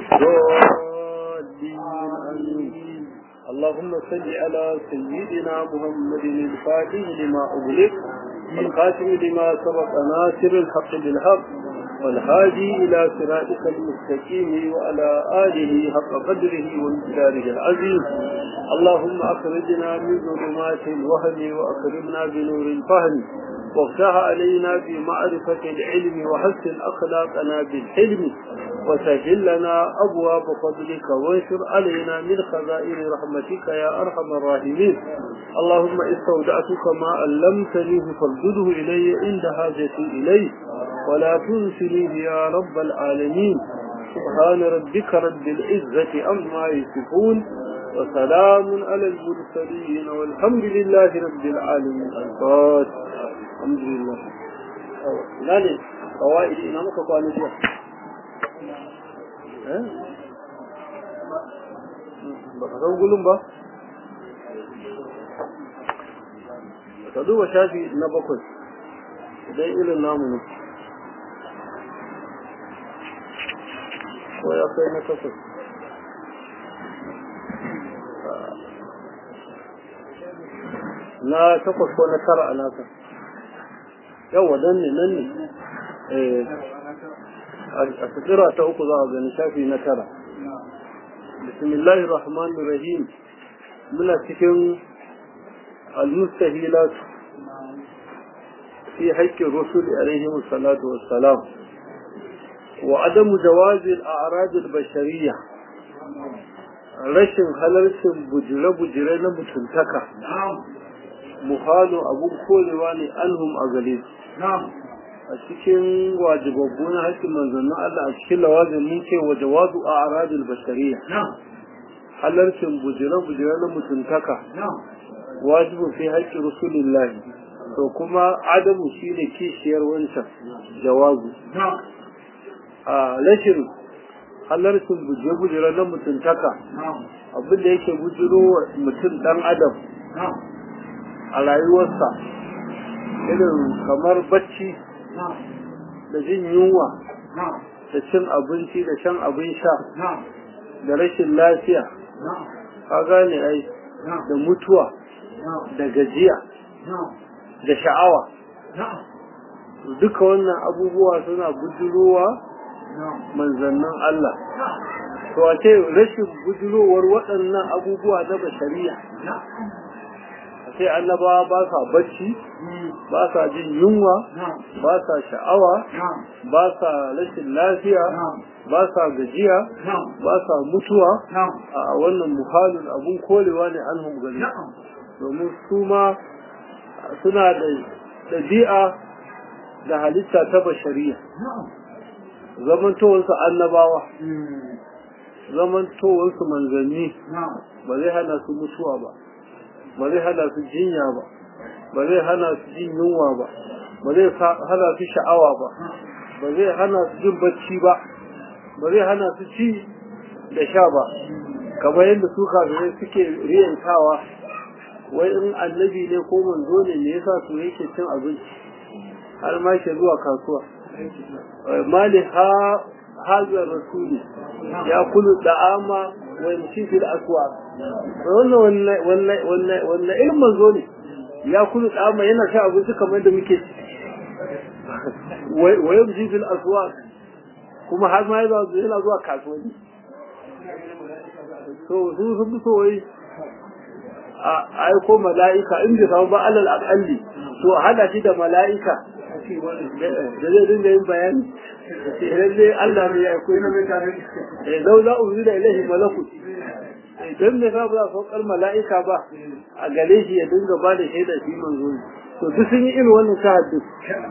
الضالين آمين اللهم صل على سيدنا محمد الفاتح لما أغلق والخاتم لما سبق ناصر الحق بالحق والهادي إلى صراطك المستقيم وعلى آله حق قدره وامتداره العظيم اللهم أخرجنا من ظلمات الوهم وأكرمنا بنور الفهم وافتح علينا بمعرفة العلم وحسن أخلاقنا بالحلم وسهل لنا أبواب فضلك وانشر علينا من خزائن رحمتك يا أرحم الراحمين اللهم استودعتك ما علمتني فردده إلي عند حاجتي إليه ولا تنسنيه يا رب العالمين سبحان ربك رب العزة أما يصفون وسلام على المرسلين والحمد لله رب العالمين الفاتح الحمد لله لا لي قوائد إمامك قواني فيها ba ka san gulun ba ka duba shafi na bakwai idan irin namu ne ko ya kai na takwas na takwas ko na tara a nasa yawa dan ne nan ne a tsira ta uku za a gani shafi na tara bismillahi rahmanir rahim muna cikin al-mustahilat fi haƙƙin rusul alaihim salatu wassalam wa adamu jawazi al-a'rad al-bashariyya rashin halarcin bujire-bujire na mutuntaka muhalu abun korewa ne anhum a gare su a cikin wajibabbu na haƙƙin manzannin Allah a cikin lawazin mun ce wa jawazu a aradul bashariya halarcin bujire-bujire na mutuntaka wajibu fi haƙƙin rasulillahi to kuma adamu shi ne kishiyar wancan jawazu a rashin halarcin bujire-bujire na mutuntaka abin da yake bujiro wa mutum ɗan adam a rayuwarsa irin kamar bacci da jin yunwa da cin abinci da shan abin sha da rashin lafiya ka gane ai da mutuwa da gajiya da sha'awa duka wannan abubuwa suna bujurowa manzannin Allah to a ce rashin bujurowar waɗannan abubuwa na bashariya sai annabawa ba sa bacci ba sa jin yunwa ba sa sha'awa ba sa rashin lafiya ba sa gajiya ba sa mutuwa a wannan muhalin abun kolewa ne an gari domin su ma suna da ɗabi'a da halitta ta bashariya zamantowarsu annabawa zamantowarsu manzanni ba zai hana su mutuwa ba ba zai hana su jinya ba ba zai hana su jin yunwa ba ba zai hana su sha'awa ba ba zai hana su jin bacci ba ba zai hana su ci da sha ba kamar yadda su kafirai suke riyantawa wai in annabi ne ko manzo ne me yasa su yake cin abinci har ma ke zuwa kasuwa mali ha hazar rasuli ya kulu da'ama wa yamshi fil aswaq wannan wannan wannan wannan irin manzo ne ya kulu da'ama yana sha abinci kamar da muke wa yamshi fil aswaq kuma har ma yana yana zuwa kasuwanni to su sun so wai a aiko mala'ika in bai samu ba alal aqalli to hada shi da mala'ika da zai dinga yin bayani lalle Allah ne ya aiko ina mai tare eh lau za uzu da ilahi malaku dan me ka ba saukar mala'ika ba a gare shi ya dinga ba da shaida shi manzo to duk sun yi irin wannan shahadu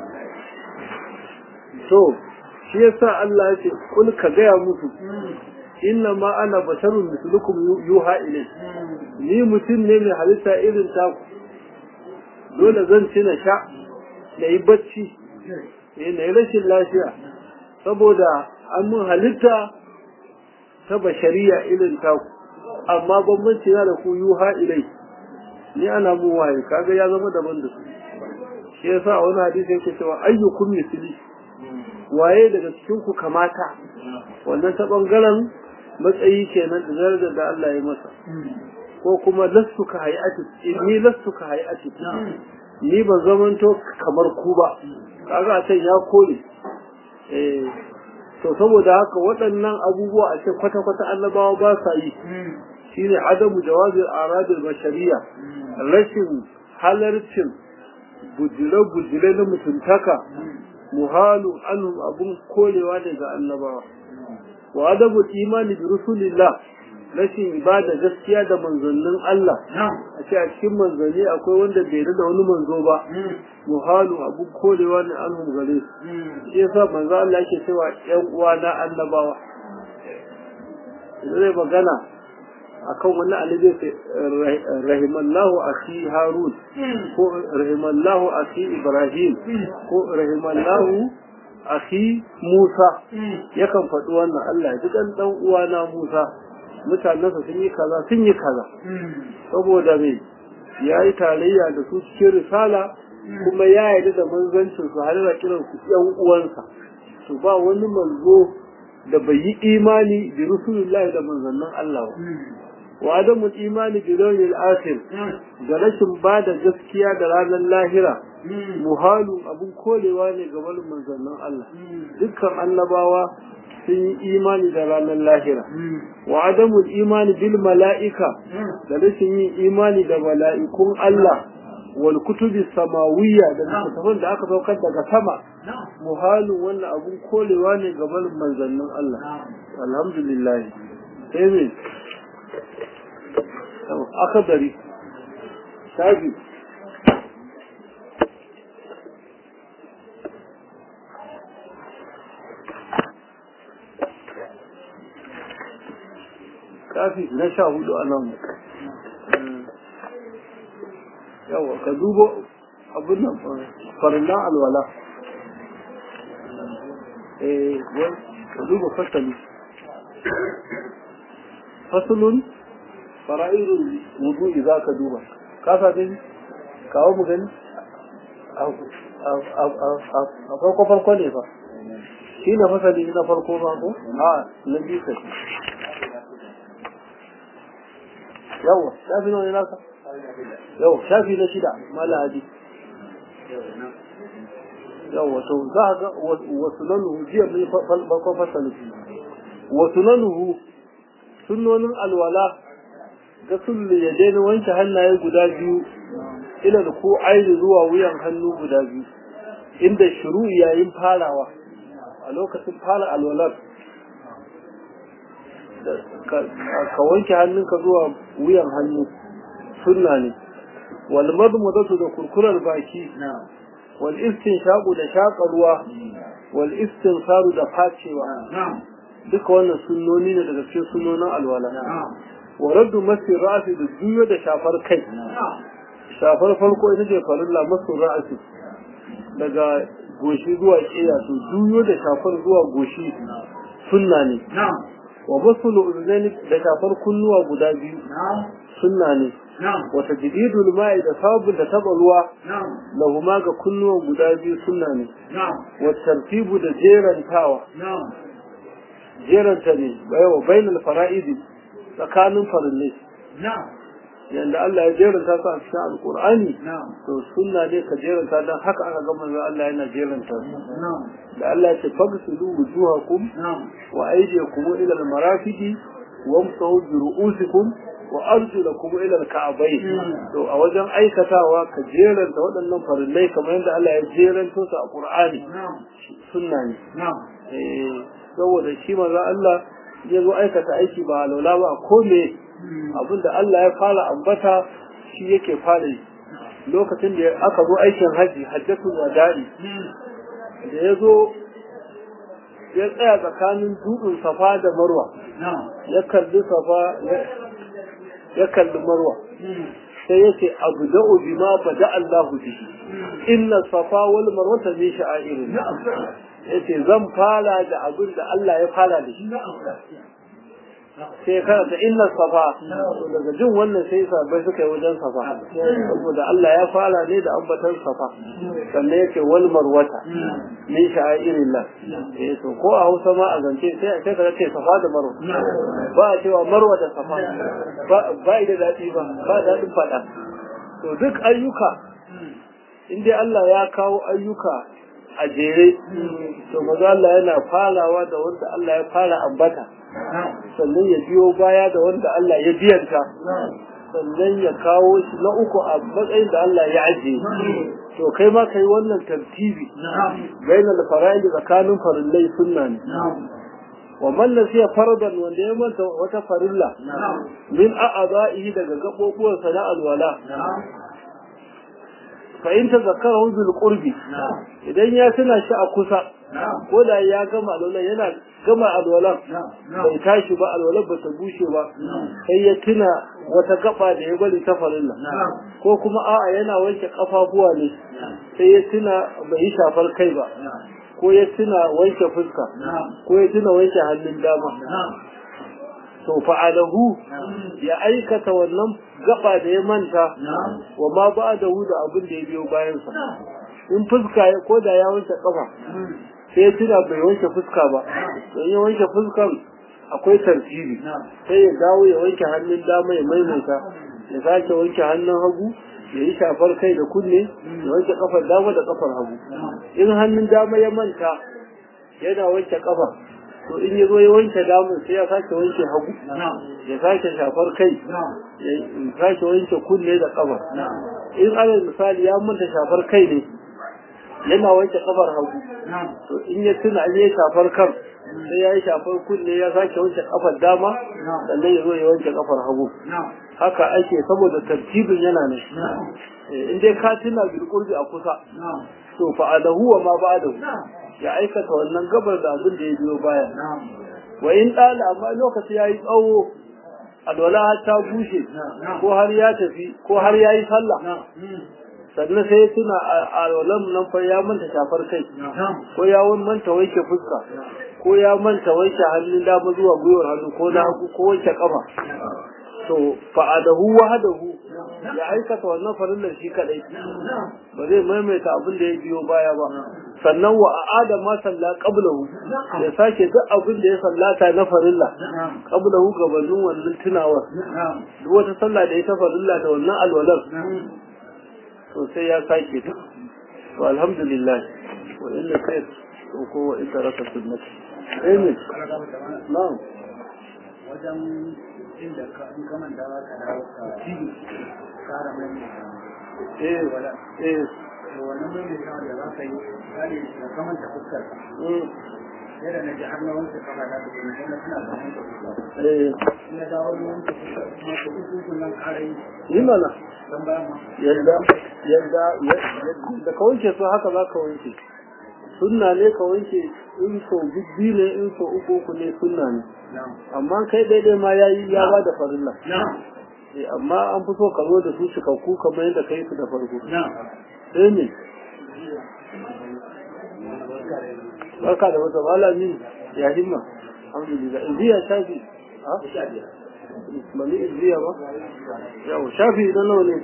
to shi yasa Allah ya ce kul ka gaya musu inna ma ana basharun mislukum yuha ilai ni mutum ne mai halitta irin ta dole zan ci na sha na yi bacci na yi rashin lafiya saboda an mun halitta ta bashariya irin ta amma bambanci na da ku yuha ilai ni ana mun waye kaga ya zama daban da su shi yasa a wani hadisi yake cewa ayyukum misli waye daga cikin ku kamata wannan ta bangaren matsayi kenan da darajar da Allah ya masa ko kuma lastu ka hayati ni lastu ka hayati ni ban zamanto kamar ku ba kaga a can ya kore eh to saboda haka waɗannan abubuwa a ce kwata-kwata annabawa ba sa yi shine adamu jawazin aradul bashariya rashin halarcin bujire-bujire na mutuntaka muhalu anhum abun korewa ne ga annabawa wa adabu imani bi rusulillah rashin ibada gaskiya da manzannin Allah a ce a cikin manzanni akwai wanda bai da wani manzo ba muhalu abun korewa ne anhum gare su shi yasa manzo Allah yake cewa ƴan uwa na annabawa zai magana akan wani alibi rahimallahu akhi harun ko rahimallahu akhi ibrahim ko rahimallahu akhi musa yakan faɗi wannan Allah ya dukan dan uwana musa mutanensa sun yi kaza sun yi kaza saboda me ya yi tarayya da su cikin risala kuma ya yarda da manzancin su har da kiran su yan uwansa to ba wani manzo da bai yi imani bi rasulullahi da manzannin Allah ba wa adamul imani bi yawmil akhir da rashin ba da gaskiya da ranar lahira muhalu abun kolewa ne ga wani manzannin Allah dukkan annabawa sun yi imani da ranar lahira wa adamul imani bil mala'ika da rashin yin imani da mala'ikun Allah wal kutubi samawiyya da littattafan da aka saukar daga sama muhalu wannan abun kolewa ne ga wani manzannin Allah alhamdulillah sai me akadari shafi kafi na sha hudu a nan yawa ka dubo abin nan farillan alwala eh ka duba fasali fasulun fara'irul wudu'i za ka duba ka sa dai kawo mu gani a farko farko ne fa shi na fasali na farko ba ko a na biyu ka yawa shafi nawa ne naka yawa shafi na shida mala hadi yawa to za a ga wasu nanuhu jiya mai farko fasali wasu nanuhu sunnonin alwala gasul ya daina wanke hannaye guda biyu ila da ko aini zuwa wuyan hannu guda biyu inda shiru yayin farawa a lokacin fara alwalar ka wanke hannunka zuwa wuyan hannu sunna ne wal madmadatu da kurkurar baki wal istinshaqu da shaƙa ruwa wal istinsaru da facewa duka wannan sunnoni ne daga cikin sunnonin alwala wa raddu masi ra'asi da juyo da shafar kai shafar farko ita ce farilla masu ra'asi daga goshi zuwa ƙiya to juyo da shafar zuwa goshi sunna ne wa masu lu'uzani da shafar kunnuwa guda biyu sunna ne wa tajdidul ma'i da sabun da taba ruwa lahuma ga kunnuwan guda biyu sunna ne wa tartibu da jerantawa jeranta ne bayawa bainal fara'idi tsakanin farillai yanda Allah ya jeranta su a cikin alkur'ani to sunna ne ka jeranta don haka aka ga manzo Allah yana jeranta su da Allah ya ce fagsilu wujuhakum wa aydiyakum ila al-marafiqi wamsahu bi ru'usikum wa arjulakum ila al-ka'bayn to a wajen aikatawa ka jeranta waɗannan farillai kamar yadda Allah ya jeranta su a Qur'ani sunna ne eh saboda shi manzo Allah ya zo aikata aiki ba laula ba ko me abinda Allah ya fara ambata shi yake fara yi lokacin da aka zo aikin haji hajjatul wada'i da ya zo ya tsaya tsakanin dutsen safa da marwa ya kalli safa ya kalli marwa sai ya ce abu da'u bima bada Allahu bihi inna safa wal marwata min sha'airin ya ce zan fara da abin da Allah ya fara da shi sai karanta inna safa daga jin wannan sai sabai suka yi wajen safa saboda Allah ya fara ne da ambatan safa sannan yake wal marwata min sha'irillah eh to ko a Hausa ma a zance sai sai ka ce safa da marwa ba a cewa marwa da safa ba ba da dadi ba ba dadin fada to duk ayyuka in dai Allah ya kawo ayyuka a jere to maza Allah yana farawa da wanda Allah ya fara ambata sannan ya biyo baya da wanda Allah ya biyanta sannan ya kawo shi na uku a matsayin da Allah ya ajiye to kai ma kai wannan tartibi bainal fara'id tsakanin farillai sunna ne wa man nasiya faradan wanda ya manta wata farilla min a'adha'ihi daga gabobuwansa na alwala fa in tazakkarahu bil qurbi idan ya tuna shi a kusa ko da ya gama alwala yana gama alwala bai tashi ba alwala ba ta bushe ba sai ya tuna wata gaba da ya bari ta farilla ko kuma a'a yana wanke kafafuwa ne sai ya tuna bai yi shafar kai ba ko ya tuna wanke fuska ko ya tuna wanke hannun dama to fa'alahu ya aikata wannan gaba da ya manta wa ma ba da da abin da ya biyo bayansa in fuska ya koda ya wanke kafa sai ya tuna bai wanke fuska ba don ya wanke fuskan akwai tartibi sai ya dawo ya wanke hannun dama ya maimaita ya sake wanke hannun hagu ya yi shafar kai da kunne ya wanke kafar dama da kafar hagu in hannun dama ya manta yana wanke kafa to in ya zo ya wanke damun sai ya sake wanke hagu ya sake shafar kai ya sake wanke kunne da kafa in alal misali ya manta shafar kai ne yana wanke kafar hagu to in ya tuna an yi shafar kan sai ya yi shafar kunne ya sake wanke kafar dama sannan ya zo ya wanke kafar hagu haka ake saboda tartibin yana ne in dai ka tuna bilkurbi a kusa to fa'adahu wa ma ba'dahu ya aikata wannan gabar da abin da ya biyo baya wa in ɗala amma lokaci ya yi tsawo alwala har ta bushe ko har ya tafi ko har ya yi sallah sannan sai ya tuna alwalan nan fa ya manta shafar kai ko ya manta wanke fuska ko ya manta wanke hannun dama zuwa gwiwar hannu ko na hagu ko wanke kafa to fa'adahu wahadahu ya aikata wannan farillar shi kadai ba zai maimaita abin da ya biyo baya ba sannan wa a'ada ma salla qablahu ya sake duk abin da ya sallata na farilla qablahu gabanin wannan tunawar duk wata sallah da ya ta farilla da wannan alwalar to sai ya sake ta to alhamdulillah wa inna khair ko wa inda raka sunnah amin na'am wajen inda ka in ka manta za ka dawo ka kara mai eh eh to wannan mai mai da za ka yi misali da ka manta fuskar ka sai da na ji har na wanke kafa ta ta kuma sai na tuna da wanke fuskar eh in na dawo na wanke fuskar kuma ko uku kun nan kara yi yi mana dan bayan ma yadda yadda yadda ka wanke su haka za ka wanke sunna ne ka wanke in so biyu ne in so uku uku ne sunna ne na'am amma kai daidai ma ya yi ya ba da farilla na'am Eh, amma an fi so ka zo da su cikakku kamar yadda ka yi su da farko na'am sai ne barka da wata malami ya himma alhamdulillah izziya shafi ha bani izziya ba yau shafi idan nawa ne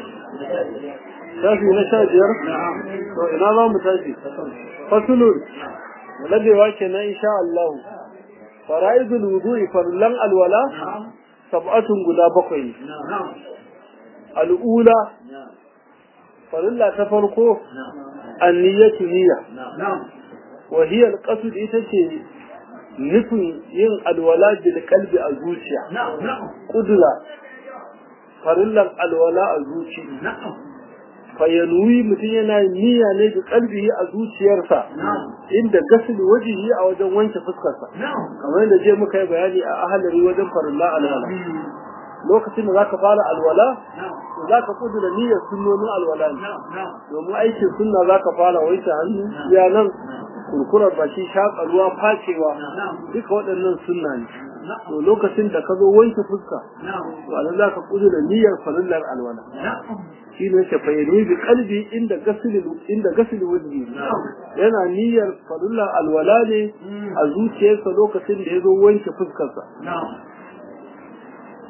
shafi na sha biyar to ina za mu tashi fasulun labewa kenan insha Allah fara'idul wudu'i farlan alwala sab'atun guda bakwai ne na'am al'ula farilla ta farko anniyatu niyya na'am wa hiya alqasd ita ce nufin yin alwala bil qalbi a zuciya na'am na'am kudura farillan alwala a zuci na'am fayanwi mutum yana yin niyya ne da kalbi a zuciyarsa na'am inda gasul wajihi a wajen wanke fuskarsa na'am kamar yadda je muka yi bayani a ahalari wajen farilla alwala lokacin da zaka fara alwala na'am to zaka kudura niyyar sunnonin alwala ne na'am na'am domin aikin sunna zaka fara wanke hannu ya nan kurkurar baki shaƙa ruwa facewa duka waɗannan sunna ne to lokacin da ka zo wanke fuska to anan zaka kudura niyyar farillar alwala shi ne ke fayyani bi kalbi inda gasili inda gasili wajhi yana niyyar farillar alwala ne a zuciyarsa lokacin da ya zo wanke fuskarsa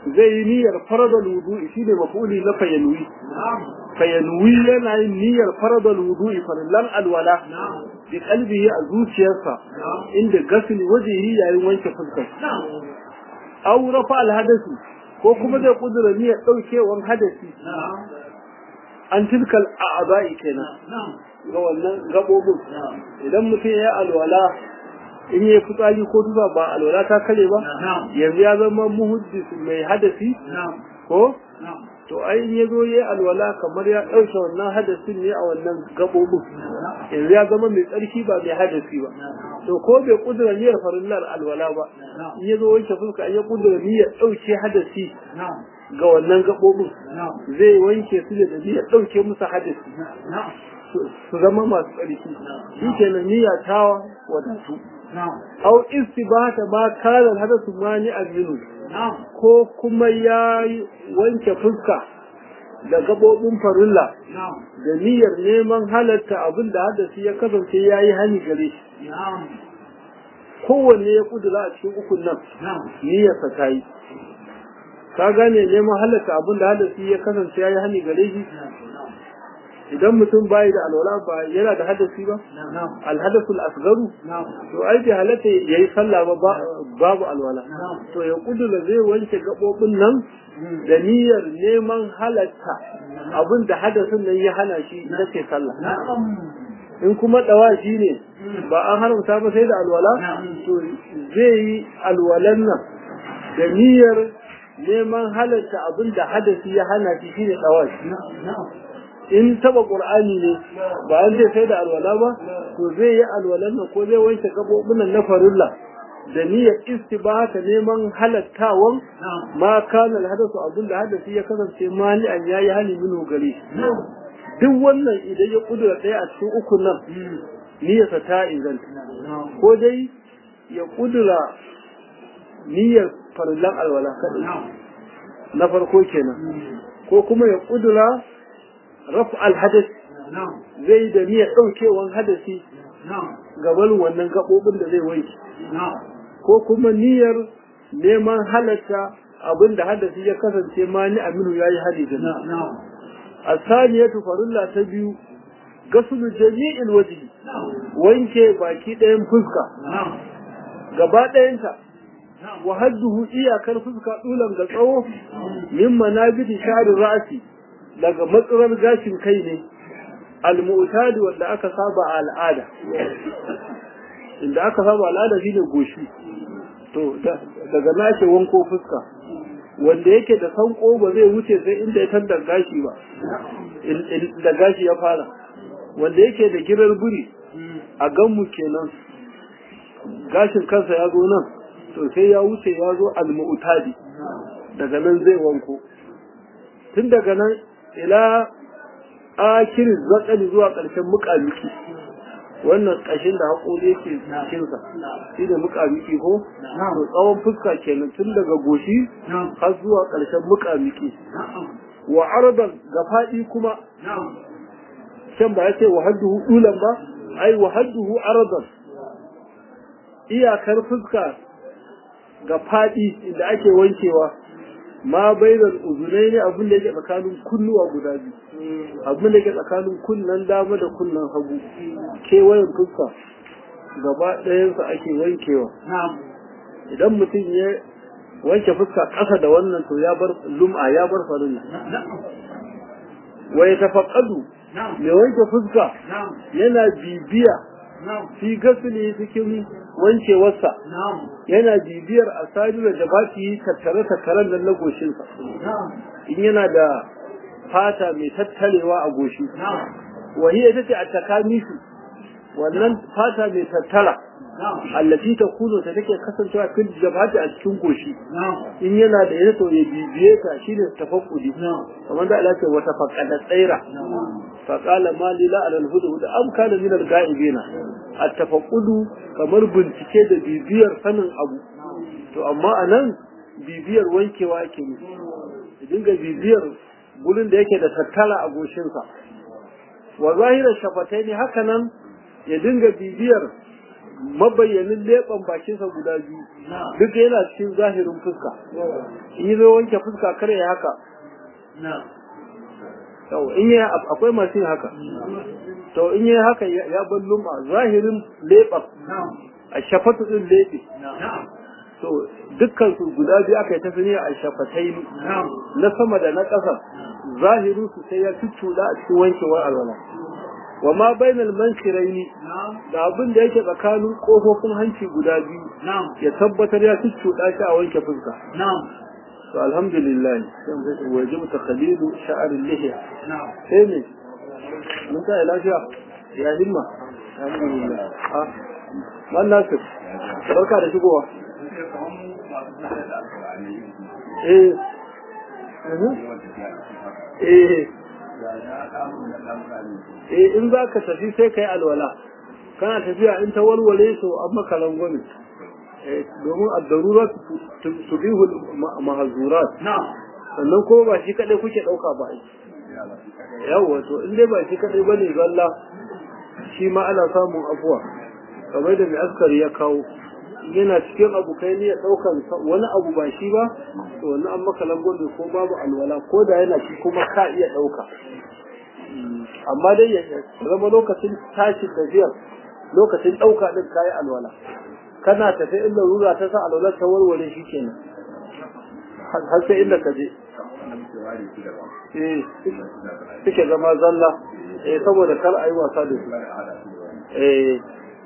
zai yi niyyar faradal wudu'i shine maf'uli na fayanwi fayanwi yana yin niyyar faradal wudu'i farillan alwala bi qalbihi a zuciyarsa inda gasli wajhihi yayin wanke fuskar aw rafa al hadasi ko kuma zai kudura niyyar daukewan hadasi an tilkal a'ba'i kenan ga wannan gabobin idan mutum ya alwala in yi fitsari ko tuba ba alwala ta kare ba yanzu ya zama muhaddis mai hadasi ko to ai in ya zo ya alwala kamar ya ɗauke wannan hadasin ne a wannan gabobin yanzu ya zama mai tsarki ba mai hadasi ba to ko bai kudura niyyar farillar alwala ba in ya zo wanke fuska ya kudura niyyar ɗauke hadasi ga wannan gabobin zai wanke su da niyyar ɗauke musu hadasi su zama masu tsarki shi kenan niyya ta wadatu au istibata ma kana hadasu mani aminu ko kuma ya wanke fuska da gabobin farilla da niyyar neman halatta abin da hadasi ya kasance ya yi hani gare shi kowanne ya kudura a cikin ukun nan niyyarsa ta yi ka gane neman halatta abin da hadasi ya kasance ya yi hani gare shi idan mutum bayi da alwala ba yana da hadasi ba alhadasul asgaru to ai bai halatta yayi sallah ba babu alwala to ya kudura zai wanke gabobin nan da niyyar neman halatta abin da hadasin nan ya hana shi na ce sallah in kuma dawashi ne ba an haramta ba sai da alwala to zai yi alwalan nan da niyyar neman halatta abin da hadasi ya hana shi shine dawashi in taba qur'ani ne ba an zai sai da alwala ba to zai yi alwalan nan ko zai wanke gabobin nan na farilla da niyyar istibata neman halattawan ma kana alhadasu abin da hadasi ya kasance mani an yayi hali minhu gare duk wannan idan ya kudura ɗaya a cikin ukun nan niyyarsa ta inganta ko dai ya kudura niyyar farillan alwala kadai na farko kenan ko kuma ya kudura rafu alhadas zai da niyyar ɗaukewan hadasi gaban wannan gaɓoɓin da zai wanke ko kuma niyyar neman halatta abin da hadasi ya kasance ma ni aminu ya yi hali da a saniyatu farilla ta biyu gasulu jami'il wajihi wanke baki ɗayan fuska gaba ɗayanta wa hadduhu iyakar fuska ɗulan ga tsawo min manabiti sha'rin ra'asi daga matsalar gashin kai ne al-mu'tadi wanda aka saba a al'ada inda aka saba al'ada shine goshi to daga nace wanko fuska wanda yake da sanko ba zai wuce sai inda ya tandar gashi ba da gashi ya fara wanda yake da girar buri a ganmu kenan gashin kansa ya zo nan to sai ya wuce ya zo al-mu'tadi daga nan zai wanko tun daga nan ila akirin zakali zuwa ƙarshen muƙamiki wannan ƙashin da haƙori yake cikinsa shi da muƙamiki ko to tsawon fuska kenan tun daga goshi har zuwa ƙarshen muƙamiki wa aradan ga faɗi kuma can ba ya ce wa hadduhu ɗulan ba ai wa hadduhu aradan iyakar fuska ga faɗi inda ake wankewa ma bainar uzunai ne abin da yake tsakanin kunnuwa guda biyu abin da yake tsakanin kunnan dama da kunnan hagu kewayen fuska gaba ɗayansa ake wankewa idan mutum ya wanke fuska ƙasa da wannan to ya bar lum'a ya bar farilla wa ya tafaqqadu mai wanke fuska yana bibiya fi gasili cikin wankewarsa yana bibiyar asali da jabati tattare tattaren nan na goshinsa in yana da fata mai tattalewa a goshi wahiya ita ce a takamisu wannan fata mai tattara allati ta kuno ta take kasancewa fil jabati a cikin goshi in yana da yana to ya bibiye ta shine tafakkudi kamar da Allah ce wata faqada tsaira fa qala ma lila ala al hudud am kana min al ga'ibina at tafakkudu kamar bincike da bibiyar sanin abu to amma anan bibiyar wankewa ake yi dinga bibiyar gurin da yake da tattala a goshinsa wa zahirar shafatai ne haka nan ya dinga bibiyar mabayyanin leɓen bakinsa guda biyu duk yana cikin zahirin fuska in yi zo wanke fuska kar ya haka to in yi akwai masu yin haka to in yi haka ya bar lum'a zahirin leɓen a shafatu din leɓe to dukkan su guda biyu aka yi ta sani a shafatai na sama da na ƙasa zahirin su sai ya cuccuɗa a cikin wankewar alwala wa ma bainal mankiraini da abin da yake tsakanin kofofin hanci guda biyu ya tabbatar ya cuccuɗa shi a wanke fuska to alhamdulillah sai mu sai wajibu takhlidu sha'ar lihiya sai ne mun ta lafiya ya himma alhamdulillah ah man nasir barka da shigowa eh eh eh in za ka tafi sai ka yi alwala kana tafiya in ta walwale to an maka rangwame domin addarura su bihu mahazurat sannan kuma ba shi kadai kuke dauka ba yawa to in dai ba shi kadai bane zalla shi ma ana samun afuwa kamar da mai askari ya kawo yana cikin abu kai ne ya daukan wani abu ba shi ba to wani an maka rangwame ko babu alwala ko da yana shi kuma ka iya dauka amma dai ya zama lokacin tashin tafiyar lokacin ɗauka ɗin kayi alwala kana tafi inda rura ta sa alwala ta warware shi kenan har sai inda ka je eh suke zama zalla eh saboda kar a yi wasa da su eh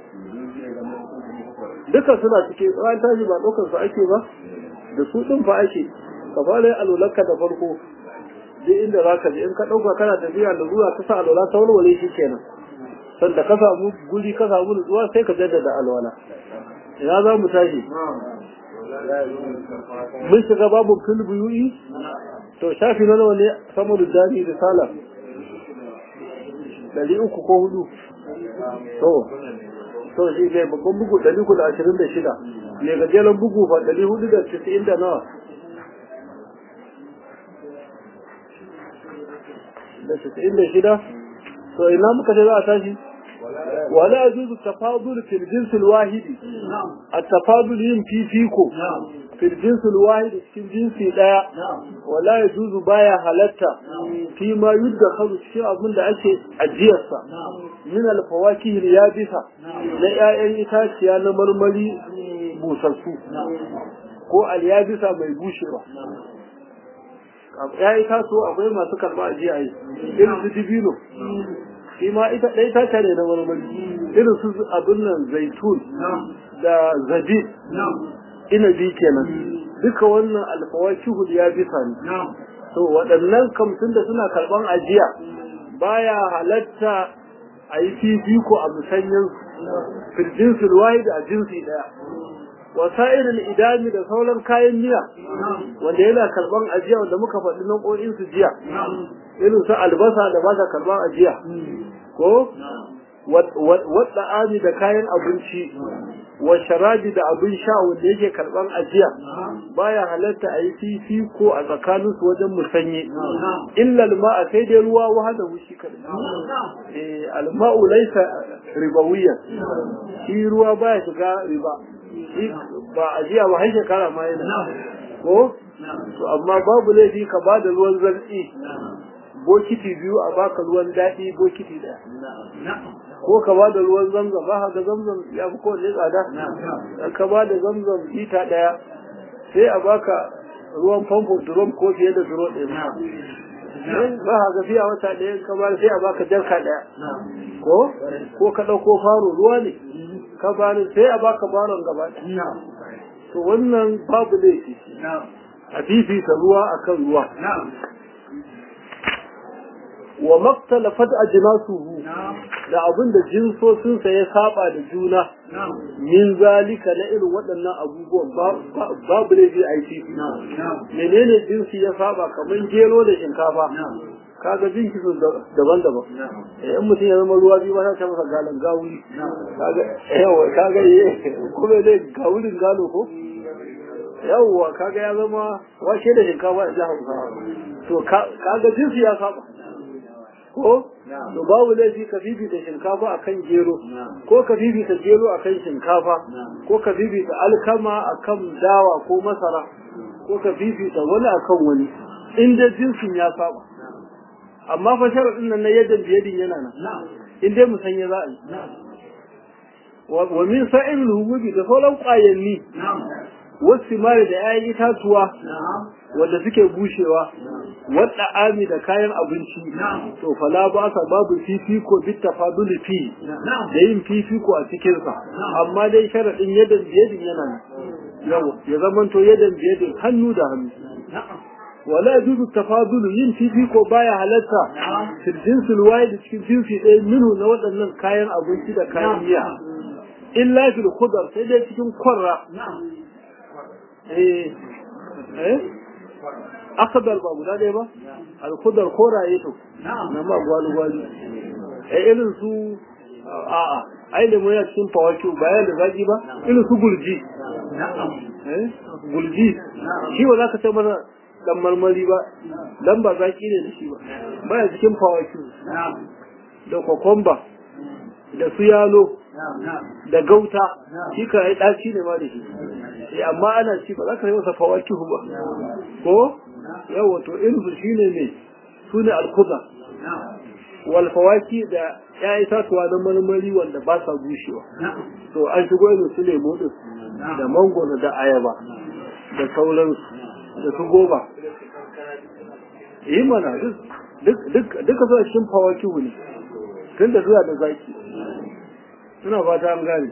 duka suna cikin ran tashi ba ɗaukar su ake ba da su ɗin fa ake ka fara alwalarka da farko duk inda za ka je in ka ɗauka kana tafiya da zuwa ka sa alwala ta walwale shi kenan sanda ka samu guri ka samu nutsuwa sai ka jaddada alwala ina za mu tashi mun shiga babu fil buyu'i to shafi na nawa ne samu da jami risala ɗari uku ko hudu to to shi ne babban bugu ɗari uku da ashirin da shida ne gajeren bugu fa ɗari hudu da tisa'in da nawa da tisa'in da shida to ina muka ce za a tashi wala yajuzu tafadul fil jins al wahid at tafadul yin fifiko fil jins al wahid cikin jinsi daya wala yajuzu baya halatta fi ma yudkhalu cikin abin da ake ajiyarsa min al fawakih al yabisa na 'ya'yan itaciya na marmari busassu ko al yabisa mai bushewa ya yi taso akwai masu karɓa a jiya yi irin su dibino shi ma ita ɗaya ta tare na marmari irin su abin nan zaitun da zabib inabi kenan duka wannan alfawakihul ya bisa ne to waɗannan kamtun da suna karɓan ajiya baya halatta a yi fifiko a musanyen filjinsul wahid a jinsi ɗaya wasa'ilin idami da sauran kayan miya wanda yana karban ajiya wanda muka faɗi nau'o'in su jiya irin su albasa da ba ta karban ajiya ko wadda ami da kayan abinci wa sharabi da abin sha wanda yake karban ajiya baya halatta a yi fifi ko a tsakanin su wajen musanye illa alma'a sai dai ruwa wahada wushi kadai eh alma'u laysa ribawiyyan shi ruwa baya shiga riba ba a jiya ba har shekara ma yana ko to amma babu laifi ka ba da ruwan zartsi bokiti biyu a baka ruwan daɗi bokiti ɗaya ko ka ba da ruwan zamzam ba ga zamzam ya fi kowane tsada ka ba da zamzam lita ɗaya sai a baka ruwan famfo drum ko fiye da duro ɗaya ba ha ga fiya wata ɗaya ka ba sai a baka jarka ɗaya ko ko ka ɗauko faro ruwa ne ka bani sai a baka baron gaba to wannan babu laifi a fifita ruwa akan ruwa wa maktalafat ajnasuhu da abin da jinsosinsa ya saba da juna min zalika na irin waɗannan abubuwan babu laifi a yi menene jinsi ya saba kamar gero da shinkafa kaga jinki su daban-daban in mutum ya zama ruwa biyu ba ta masa galan gawuri kaga yawa kaga ye kuma dai gawurin galo ko yawa kaga ya zama washe da shinkafa da hausa to kaga jinsi ya saba ko to babu laifi ka fifita shinkafa akan gero ko ka fifita gero akan shinkafa ko ka fifita alkama akan dawa ko masara ko ka fifita wani akan wani in dai jinsin ya saba amma fa sharadin nan na yadda biyadin yana nan in dai musanya za a yi wa min sa'il hububi da sauran ƙwayanni wasu mari da 'ya'yan itatuwa wanda suke bushewa wadda ami da kayan abinci to fala ba sa babu fifiko bit tafadul fi da yin fifiko a cikin sa amma dai sharadin yadan biyadin yana nan yawa ya zamanto yadan biyadin hannu da hannu wala yajuzu tafadul yin fifiko baya halatta fil jinsil wahid cikin jinsi ɗaya minhu na waɗannan kayan abinci da kayan miya illa fil khudar sai dai cikin kwarra eh eh akadar ba guda ɗaya ba alkudar koraye to na ma gwalu gwalu eh irin su a'a ai da mu ya cikin fawaki bayan da zaki ba irin su gulji eh gulji shi ba za ka ce mana dan marmari ba dan ba zaki ne da shi ba baya cikin fawaki da kokomba da su yalo da gauta shi ka yi ɗaci ne ma da shi amma ana ci ba za ka yi masa fawaki ba ko yawa to irinsu shi ne ne su ne alkuza walfawaki da ya itatuwa na marmari wanda ba sa bushewa to an shigo irin su lemo din da mangoro da ayaba da sauransu da su goba yi mana duka suna cikin fawaki ne tun da zuwa da zaki suna fata an gane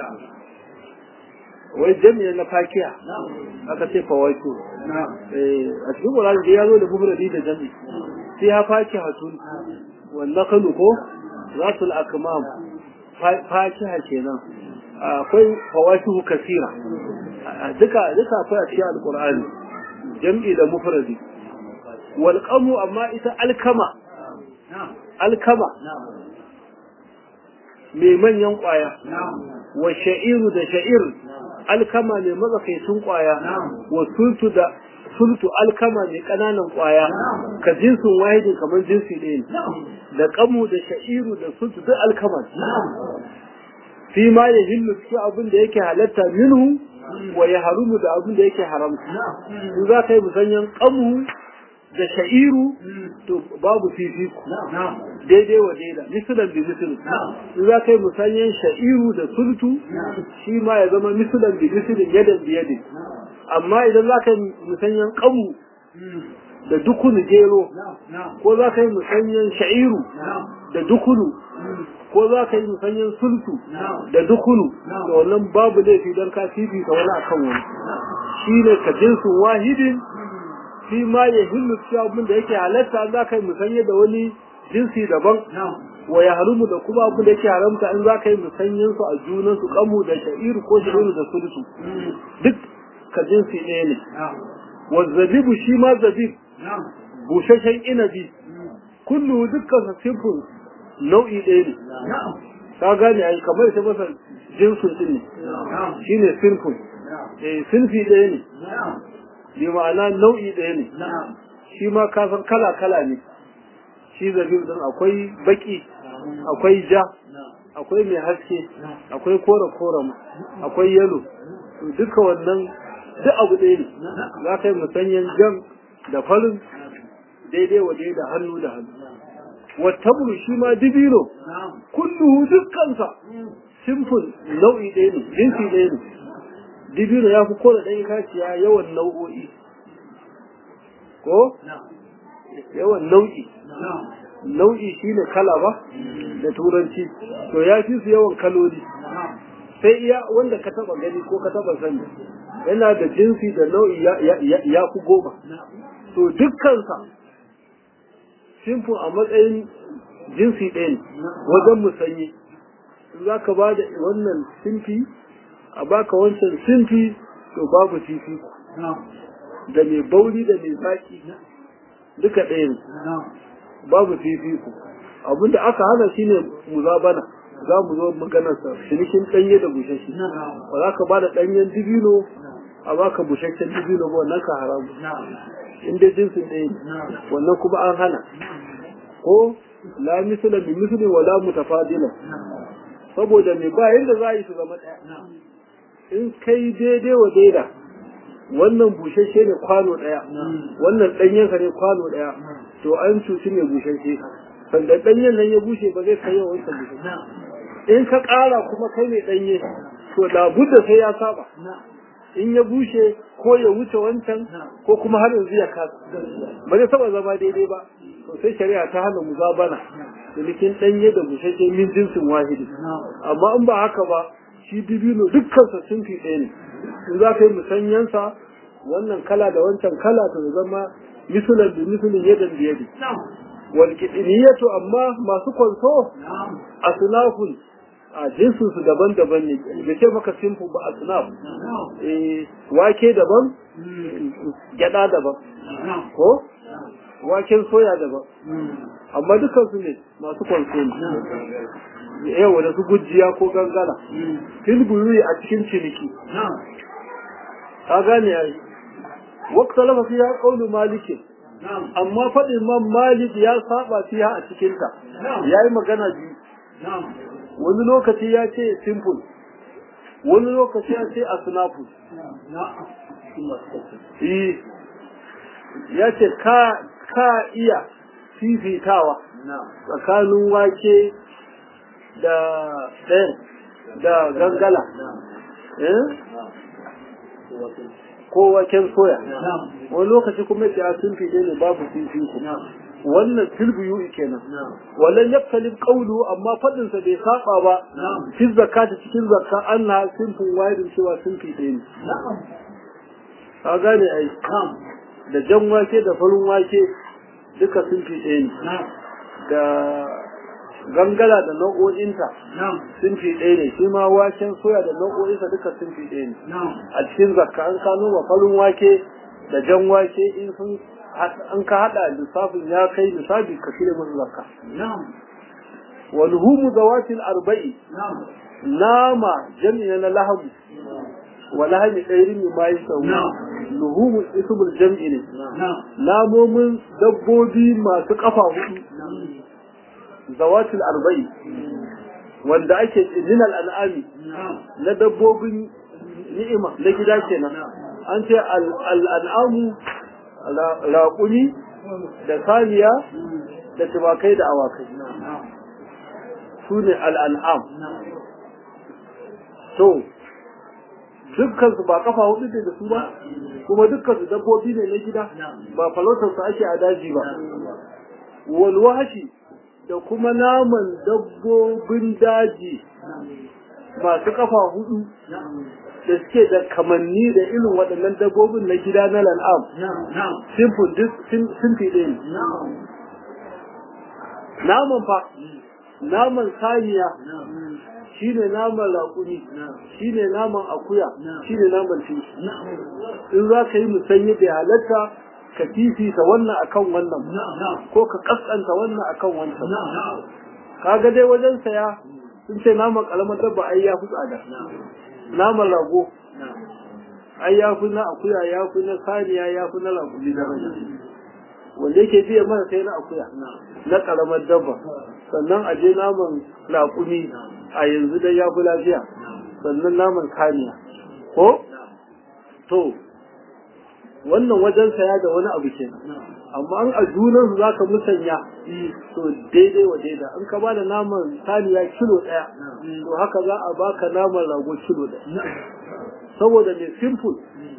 wai jami'a na fakiya aka ce fawaki a cikin ƙwararri da ya zo da mufradi da jami sai ya faki hatun wanda kanu ko za su al'akamam fakiha kenan akwai fawaki kasira duka duka akwai a cikin alƙur'ani jam'i da mufradi walƙamu amma ita alkama alkama mai manyan ƙwaya wa sha'iru da sha'ir alkama mai matsakaicin ƙwaya wa sultu da sultu alkama mai ƙananan ƙwaya ka jinsin wahidi kamar jinsi ɗaya da ƙamu da sha'iru da sultu duk alkama fi ma ya hillu cikin abin da yake halatta minhu wa ya harumu da abin da yake haramta in za ka yi musanyen ƙamu da sha'iru to babu fifiko daidai wa daida misulan bi misulun in za ka yi musanyen sha'iru da sultu shi ma ya zama misulan bi misulun yadan bi yadin amma idan za ka yi musanyen kamu da dukunu gero ko za ka yi musanyen sha'iru da dukunu ko za ka yi musanyen sultu da dukunu da wannan babu laifi don ka fifita wani akan wani shi ne ka jinsin wahidin shi ma ya hillu cewa abin da yake halatta za ka yi musanye da wani jinsi daban wa ya harumu da kuma abin da yake haramta in za ka yi musanyen su a junan su kamu da sha'iru ko sha'iru da sultu duk ka jinsi ɗaya ne wa zabibu shi ma zabib bushashen inabi kullu dukkan sa simfin nau'i ɗaya ne ka gane ai kamar ita masa jinsin din ne shine simfin eh sinfi ɗaya ne bi ma'ana nau'i ɗaya ne shi ma kasan kala-kala ne shi zabib din akwai baki akwai ja akwai mai haske akwai kore-kore akwai yalo duka wannan duk abu ɗaya ne za ka yi musanyen jan da farin daidai wa da hannu da hannu wattabulu shi ma dibino kulluhu dukkansa simful nau'i ɗaya ne jinsi ɗaya ne dibino ya fi koda ɗan kaciya yawan nau'o'i ko yawan nau'i nau'i shine kala ba da turanci to ya fi su yawan kaloli sai iya wanda ka taba gani ko ka taba sani yana da jinsi da nau'i ya fi goma to dukkansa simfin a matsayin jinsi ɗaya ne wajen musanyi za ka ba da wannan simfi a baka wancan simfi to babu fifi da mai bauri da mai zaki duka ɗaya ne babu fifiko abinda aka hana shine muzabana za mu zo maganarsa cinikin ɗanye da bushashe ba za ka ba da ɗanyen dibino a baka bushashen dibino ba wannan ka haramu in dai jinsin ɗaya ne wannan kuma an hana ko la misla bi misli wala mutafadila saboda me ba yanda za a yi su zama ɗaya in kai daidai wa daida wannan bushashe ne kwano ɗaya wannan ɗanyensa ne kwano ɗaya to an cuci ne bushashe sanda ɗanyen nan ya bushe ba zai kai yawan wancan bushashe in ka ƙara kuma kai mai ɗanye to labudda sai ya saba in ya bushe ko ya wuce wancan ko kuma har yanzu ya kasa ba zai saba zama daidai ba to sai shari'a ta hana muzabana da likin ɗanye da bushashe min jinsin wahidi amma in ba haka ba shi dibino dukkansa sun fi ɗaya ne in za ka yi musanyansa wannan kala da wancan kala to zama misulan da misulin yadan da yadi wal kidniyatu amma masu kwanso asnafun a jinsin su daban-daban ne da ce maka simfu ba asnaf eh wake daban gyada daban ko waken soya daban amma dukkan su ne masu kwanso ne yawa da su gujiya ko gangara filburi a cikin ciniki ka gane yayi wakta lafa fiya qaulu malikin amma faɗin man malik ya saba fiya a cikin ta yayi magana biyu wani lokaci ya ce simple wani lokaci ya ce asnafu ya ce ka ka iya fifitawa tsakanin wake da ɗayan da gangala ko waken soya wani lokaci kuma ya sun fi ne babu fifiko wannan tilbiyu kenan wallan yaktalib qawlu amma fadin sa bai saba ba fi zakata cikin zakka Allah sunfin wayrin cewa sun fi ne ka gane ai da jan wake da farin wake duka sun fi ne da gangala da nau'o'inta sun fi ɗaya ne shi ma waken soya da nau'o'insa duka sun fi ɗaya ne a cikin zakka an ka noma farin wake da jan wake in sun an ka haɗa lissafin ya kai lissafi ka cire musu zakka wa luhumu zawatil arba'i nama jami'a na lahamu wa lahami ɗairin ma yi sau luhumu ismul jam'i ne namomin dabbobi masu ƙafa hudu zawatul arba'i wanda ake min al'an'ami na dabbobin ni'ima na gida kenan an ce al'an'amu raƙuni da saniya da tumakai da awakai su ne al'an'am to dukkansu ba kafa hudu da su ba kuma dukkansu dabbobi ne na gida ba falautarsu ake a daji ba walwashi da kuma naman dabbobin daji masu kafa hudu da suke da kamanni da irin waɗannan dabbobin na gida na lal'am sun fi ɗaya naman fa naman saniya shi ne naman raƙuni shi ne naman akuya shi ne naman tinki in za ka yi musanyi da halatta ka fifita wannan akan wannan ko ka kaskanta wannan akan wancan kaga dai wajen saya sun ce naman kalamar dabba ai ya fi tsada naman rago ai ya fi na akuya ya fi na saniya ya fi na raƙuni daraja wanda yake biya mana sai na akuya na karamar dabba sannan a je naman raƙumi a yanzu dai ya fi lafiya sannan naman saniya ko to wannan wajen saya da wani abu kenan amma an a junan su zaka musanya to daidai wa daida in ka bada naman saniya kilo daya to haka za a baka naman rago kilo daya saboda mai simple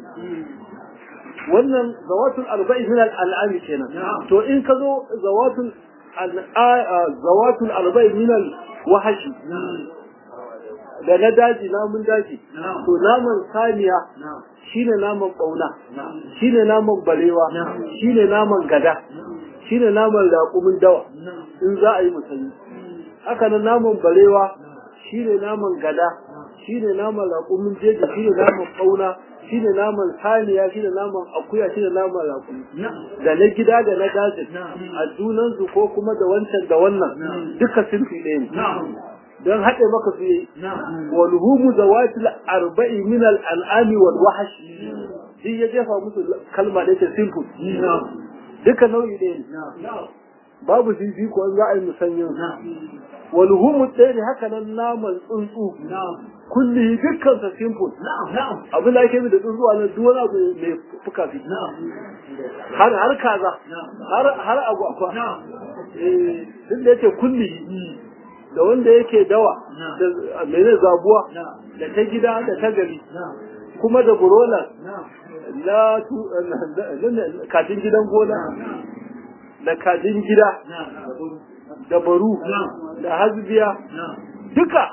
wannan zawatul arba'i min al'ami kenan to in ka zo zawatul zawatul arba'i min wahashi da na daji namun daji to naman saniya shine naman bauna shine naman barewa shine naman gada shine naman raƙumin dawa in za a yi musulmi haka nan naman barewa shine naman gada shine naman raƙumin jeji shine naman bauna shine naman saniya shine naman akuya shine naman raƙumi da na gida da na daji a junansu ko kuma da wancan da wannan duka sun fi ɗaya ne don haɗe maka su yi walhumu zawatil arba'i min al'ami wal wahash shi ya jefa musu kalma da yake simple duka nau'i ɗaya ne babu fifiko an za a yi musanyin wal humu ɗaya haka nan naman tsuntsu kulli dukkan sa simple abin da ake da tsuntsu a nan duk wani abu mai fuka fi har har kaza har har agwagwa eh duk da yake kulli da wanda yake dawa da mene zabuwa da ta gida da ta gari kuma da burola na kajin gidan gona da kajin gida da baru da hasbiya duka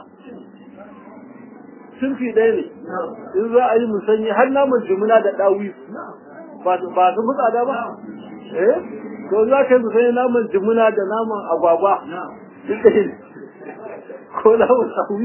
sun fi ɗaya ne in za a yi musanyi har naman jimina da ɗawi ba su fi tsada ba eh to za ka yi musanyi naman jimina da naman agwagwa duk ɗaya ne ko naman ɗawi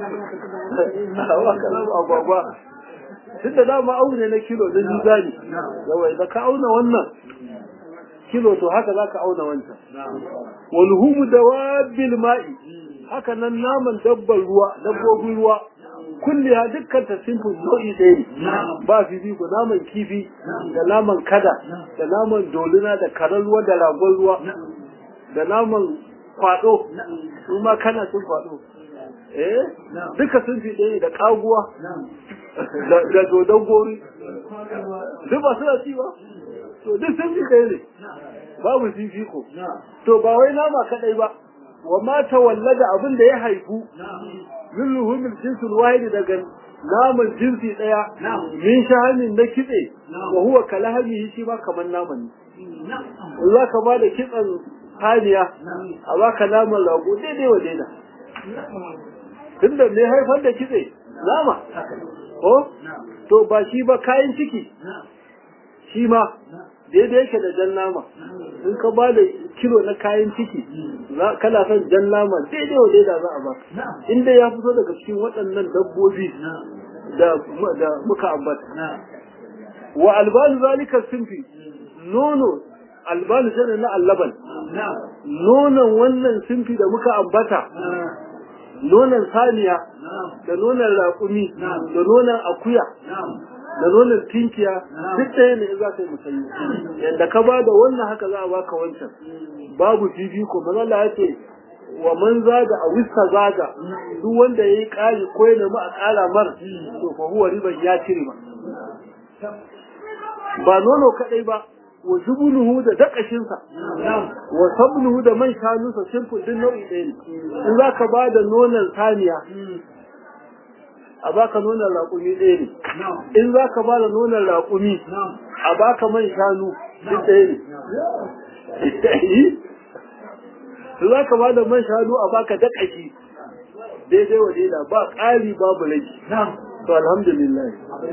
agwagwa duk da dama aune na kilo na juzani yawai da ka auna wannan kilo to haka za ka auna wancan walhumu dawabil ma'i haka nan naman dabbar ruwa dabbobin ruwa kulli ha dukkan ta simple nau'i ɗaya ne ba fifiko naman kifi da naman kada da naman dolina da karar ruwa da ragon ruwa da naman kwado su ma kana cin kwado eh duka sun fi ɗaya da kaguwa da dodon gori duk ba suna ci ba to duk sun fi ɗaya ne babu fifiko to ba wai nama kaɗai ba wa ma tawallada abin da ya haifu min luhumil jinsul wahid daga naman jinsi ɗaya min shahamin na kitse wa huwa kalahamihi shi ma kamar naman ne za ka ba da kitsen haniya a baka naman rago daidai wa daida tunda me haifar da kitse nama ko to ba shi ba kayan ciki shi ma daidai yake da jan nama in ka ba da kilo na kayan ciki kana son jan nama daidai wa daida za a ba inda ya fito daga cikin waɗannan dabbobi da muka ambata wa albanu zalika sinfi nono albanu shine na allaban nonon wannan sinfi da muka ambata nonon saniya da nonon raƙumi da nonon akuya da nonon tinkiya duk ɗaya ne za ka yi musayi yadda ka ba da wannan haka za a baka wancan babu fifiko manala ya ce wa man zaga a wista zaga duk wanda ya yi ƙari ko ya nemi a ƙara mar to fa huwa riban ya ci riba ba nono kaɗai ba wa zubunuhu da dakashinsa wa sabnuhu da man shanunsa simple din nau'i ɗaya ne in za ka ba da nonon saniya a baka nonon raƙumi ɗaya ne in za ka ba da nonon raƙumi a baka man shanu duk ɗaya ne in za ka ba da man shanu a baka dakashi daidai wa daida ba ƙari babu rage to alhamdulillah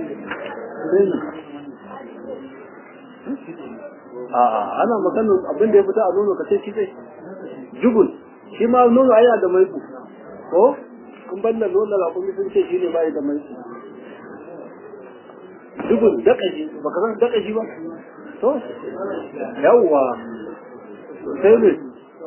a'a ana maganar abin da ya fita a nono ka ce shi zai jubul shi ma nono ai da maiku ko kun banda nono la kuma sun ce shi ne bai da maiku jubul dakashi baka san dakashi ba to yawwa sai ne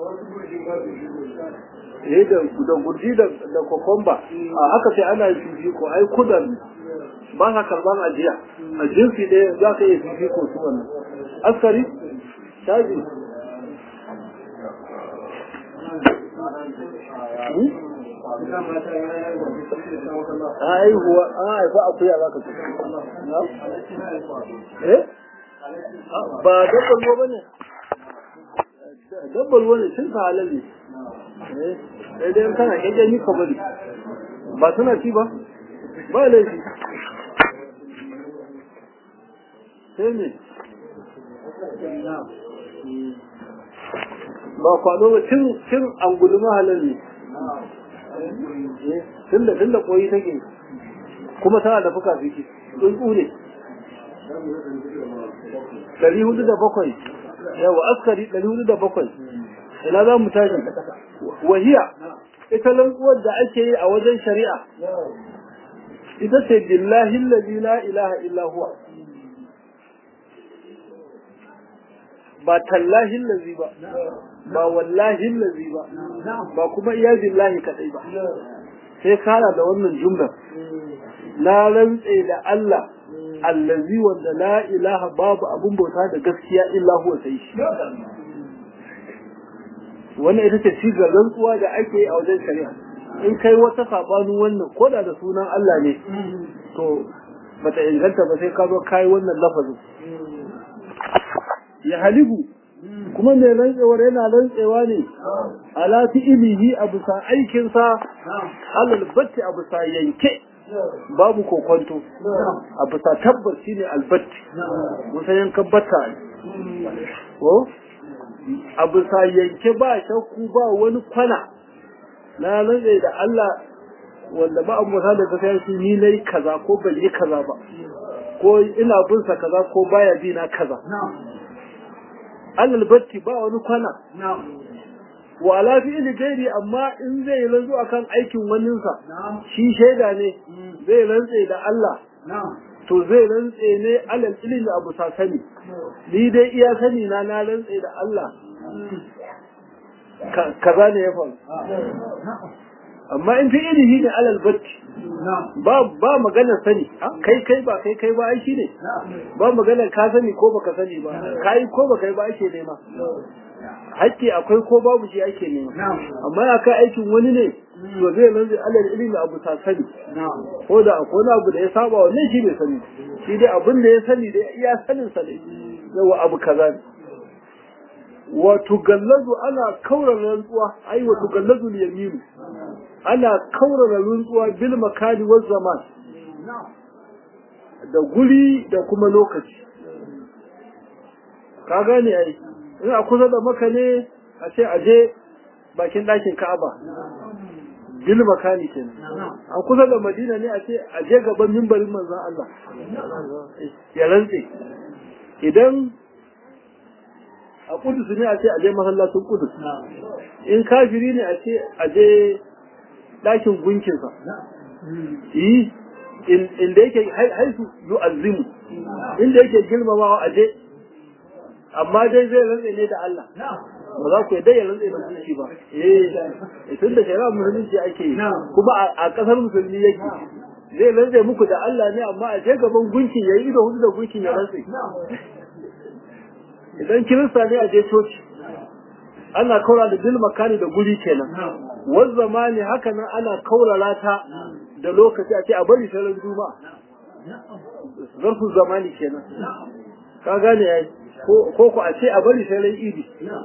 eh da da gurji da da kokomba a haka sai ana yi ko ai kudan ba ka karban ajiya a jinsi ɗaya za ka iya fifiko su wannan askari shaji haihuwa an haifa akuya za ka ce eh ba dabbar ruwa bane dabbar ruwa ne cin ka halal ne eh dai kana kake ni ka bari ba suna ci ba ba laifi sai ne ba kwado ba cin cin angulu mahalar ne tun da tun da koyi take kuma tana da fuka fiki tsuntsu ne ɗari hudu da bakwai yawa askari ɗari hudu da bakwai ina za mu tashi wahiya ita lantsuwar da ake yi a wajen shari'a ita ce billahi allazi la ilaha illa huwa ba tallahi lazi ba ba wallahi lazi ba ba kuma iya billahi kadai ba sai kara da wannan jumlar na rantse da Allah allazi wanda la ilaha babu abun bauta da gaskiya illa huwa sai shi wannan ita ce shigar rantsuwa da ake yi a wajen shari'a in kai wata sabanin wannan ko da da sunan Allah ne to bata inganta ba sai ka zo kai wannan lafazin ya halibu kuma mai rantsewar yana rantsewa ne ala fi'ilihi a bisa aikinsa alal batti a bisa yanke babu kokonto a bisa tabbas shine albatti musa yankan batta ko a bisa yanke ba shakku ba wani kwana na rantse da Allah wanda ba abu da ta kai su ni nayi kaza ko ban yi kaza ba ko ina bin sa kaza ko baya bi na kaza alal batti ba wani kwana wa ala fi'li gairi amma in zai rantsu akan aikin waninsa shi shaida ne zai rantse da Allah to zai rantse ne alal ilmi abu sa sani ni dai iya sani na na rantse da Allah kaza ne ya faru amma in fi ilimi ne alal batti ba ba magana sani kai kai ba kai kai ba ai shi ne ba magana ka sani ko baka sani ba kai ko baka yi ba ake nema hakki akwai ko babu shi ake nema amma ya kai aikin wani ne to zai nan zai alal ilimi abu ta sani ko da akwai wani abu da ya saba wannan shi bai sani shi dai abin da ya sani da iya sanin sa ne yawa abu kaza ne wa tugallazu ana kaurara rantsuwa ai wa tugallazu yaminu ana kaurara rantsuwa bil makani wal zaman da guri da kuma lokaci ka gane ai in a kusa da maka ne a ce aje bakin ɗakin ka'aba bil makani kenan a kusa da madina ne a ce aje gaban mimbarin manzon Allah ya rantse idan a kudus ne a ce aje masallacin kudus in kafiri ne a ce aje ɗakin gunkinsa yi inda yake haisu yu'azzimu inda yake girmamawa aje amma dai zai rantse ne da Allah ba za ku yadda ya rantse da musulunci ba eh tun da shari'a musulunci ake yi kuma a kasar musulmi yake zai rantse muku da Allah ne amma a je gaban gunkin yayi ido hudu da gunkin ya rantse idan kirista ne a je coci ana kaura da bil makani da guri kenan wani zamani haka nan ana kaurara ta da lokaci a ce a bari sai juma'a zarfin zamani kenan ka gane ya ko ku a ce a bari sai ran idi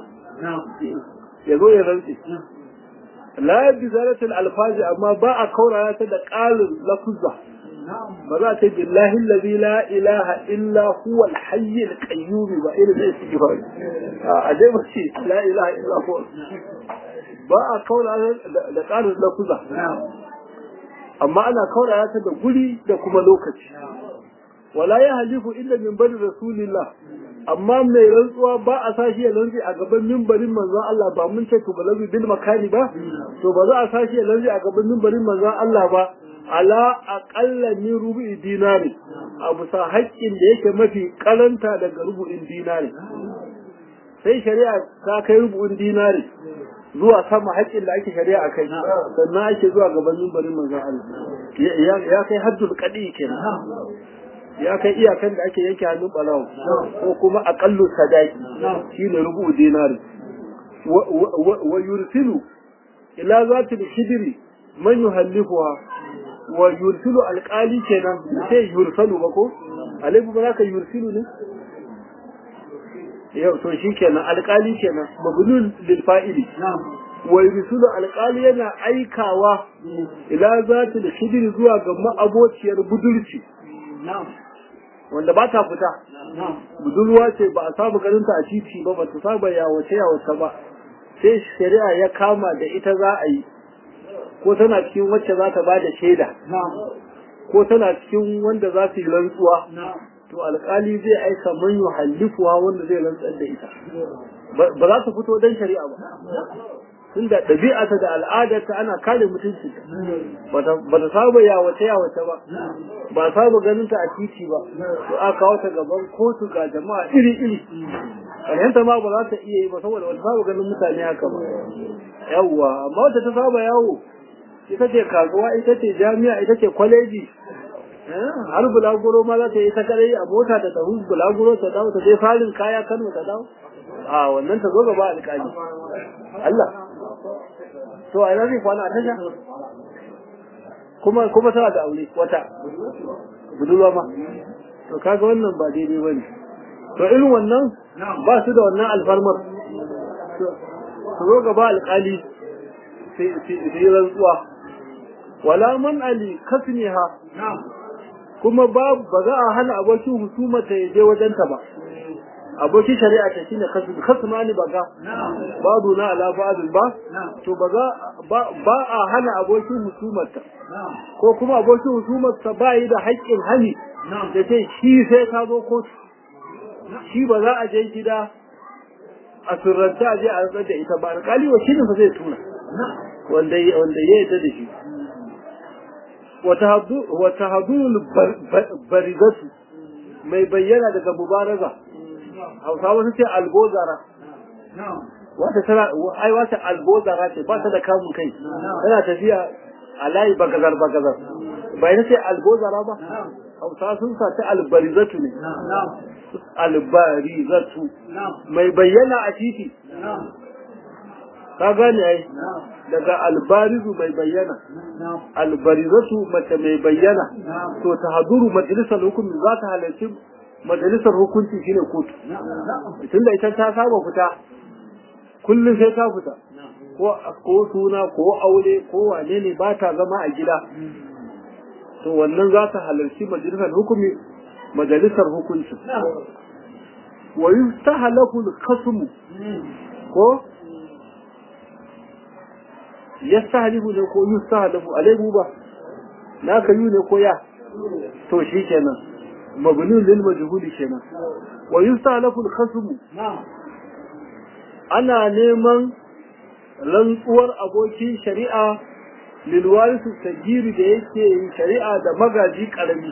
ya zo ya rantse la bi zalatul alfazi amma ba a kaurara ta da qalin lafuzza ba za ta billahi allazi la ilaha illa huwa al-hayy al-qayyum ba irin zai ci ba a dai ba ce la ilaha illa huwa ba a kaurara da qalin lafuzza amma ana kaurara ta da guri da kuma lokaci wala ya halifu illa min bari rasulillah amma mai rantsuwa ba a sashi ya rantsi a gaban mimbarin manzon Allah ba mun ce tubalabi bil makani ba to ba za a sashi ya rantsi a gaban mimbarin manzon Allah ba ala aqalla min rubu'i dinari abu sa haƙƙin da yake mafi karanta daga rubu'in dinari sai shari'a ta kai rubu'in dinari zuwa sama haƙƙin da ake shari'a a kai sannan ake zuwa gaban mimbarin manzon Allah ya kai haddul qadi kenan ya kai iyakan da ake yanke hannun balawo ko kuma aƙallu sadaki shine rubu dinari wa yursilu ila zati al-khidri man yuhallifuha wa yursilu alqali kenan sai yursalu ba ko alaibu ba ka yursilu ne yau to shikenan alqali kenan mabnun lil fa'ili wa yursilu alqali yana aikawa ila zati al-khidri zuwa ga ma'abociyar budurci wanda ba ta fita budurwa ce ba a samu ganinta a titi ba ba ta saba yawace yawace ba sai shari'a ya kama da ita za a yi ko tana cikin wacce za ta ba da shaida ko tana cikin wanda za su yi rantsuwa to alkali zai aika man hallifuwa wanda zai rantsar da ita ba za su fito don shari'a ba tunda ɗabi'ata da al'adarta ana kare mutunci ba ta saba yawace yawace ba ba saba ganin ta a titi ba to aka kawo ta gaban kotu ga jama'a iri iri ƙaryanta ma ba za ta iya yi ba saboda wata saba ganin mutane haka ba yawwa amma wata ta saba yawo ita ce kasuwa ita ce jami'a ita ce kwaleji har bulaguro ma za ta yi ta kadai a mota ta tafi bulaguro ta dawo ta je farin kaya kano ta dawo a wannan ta zo gaba alƙali Allah to a ina zai kwana a tasha kuma kuma tana da aure wata budurwa ma to kaga wannan ba daidai bane to irin wannan ba su da wannan alfarmar su zo gaba alƙali sai yi rantsuwa wala man ali kasniha kuma ba ba za a hana abokin husuma ta je wajenta ba abokin shari'a ta shine kasu kasmani baga babu na ala ba'dun ba to ba za ba a hana abokin husumarta ko kuma abokin husumarta ba yi da haƙƙin hani da ce shi sai ka zo kotu shi ba za a je gida a surranta a je a rantsar da ita ba alƙali wa shirin fa zai tura wanda wanda ya yarda da shi wata hadul barizatu mai bayyana daga mubaraza hausawa su ce albozara wata tana ai wata albozara ce ba ta da kamun kai tana tafiya a layi bagazar bagazar ba ita ce albozara ba hausawa sun sa ta albarizatu ne albarizatu mai bayyana a titi ka gane ai daga albarizu mai bayyana albarizatu mace mai bayyana to ta haduru majalisar hukumi za ta halarci majalisar hukunci shine kotu tunda ita ta saba fita kullum sai ta fita ko ko suna ko aure ko wane ne ba ta zama a gida to wannan za ta halarci majalisar hukumi majalisar hukunci wa yustahlaku al-qasm ko yastahlifu ne ko yustahlafu alaihu ba naka yi ne ko ya to shi kenan mabni lil majhuli kenan wa yustahlafu al-khasm ana neman rantsuwar abokin shari'a lil warisu tajiri da yake yin shari'a da magaji karami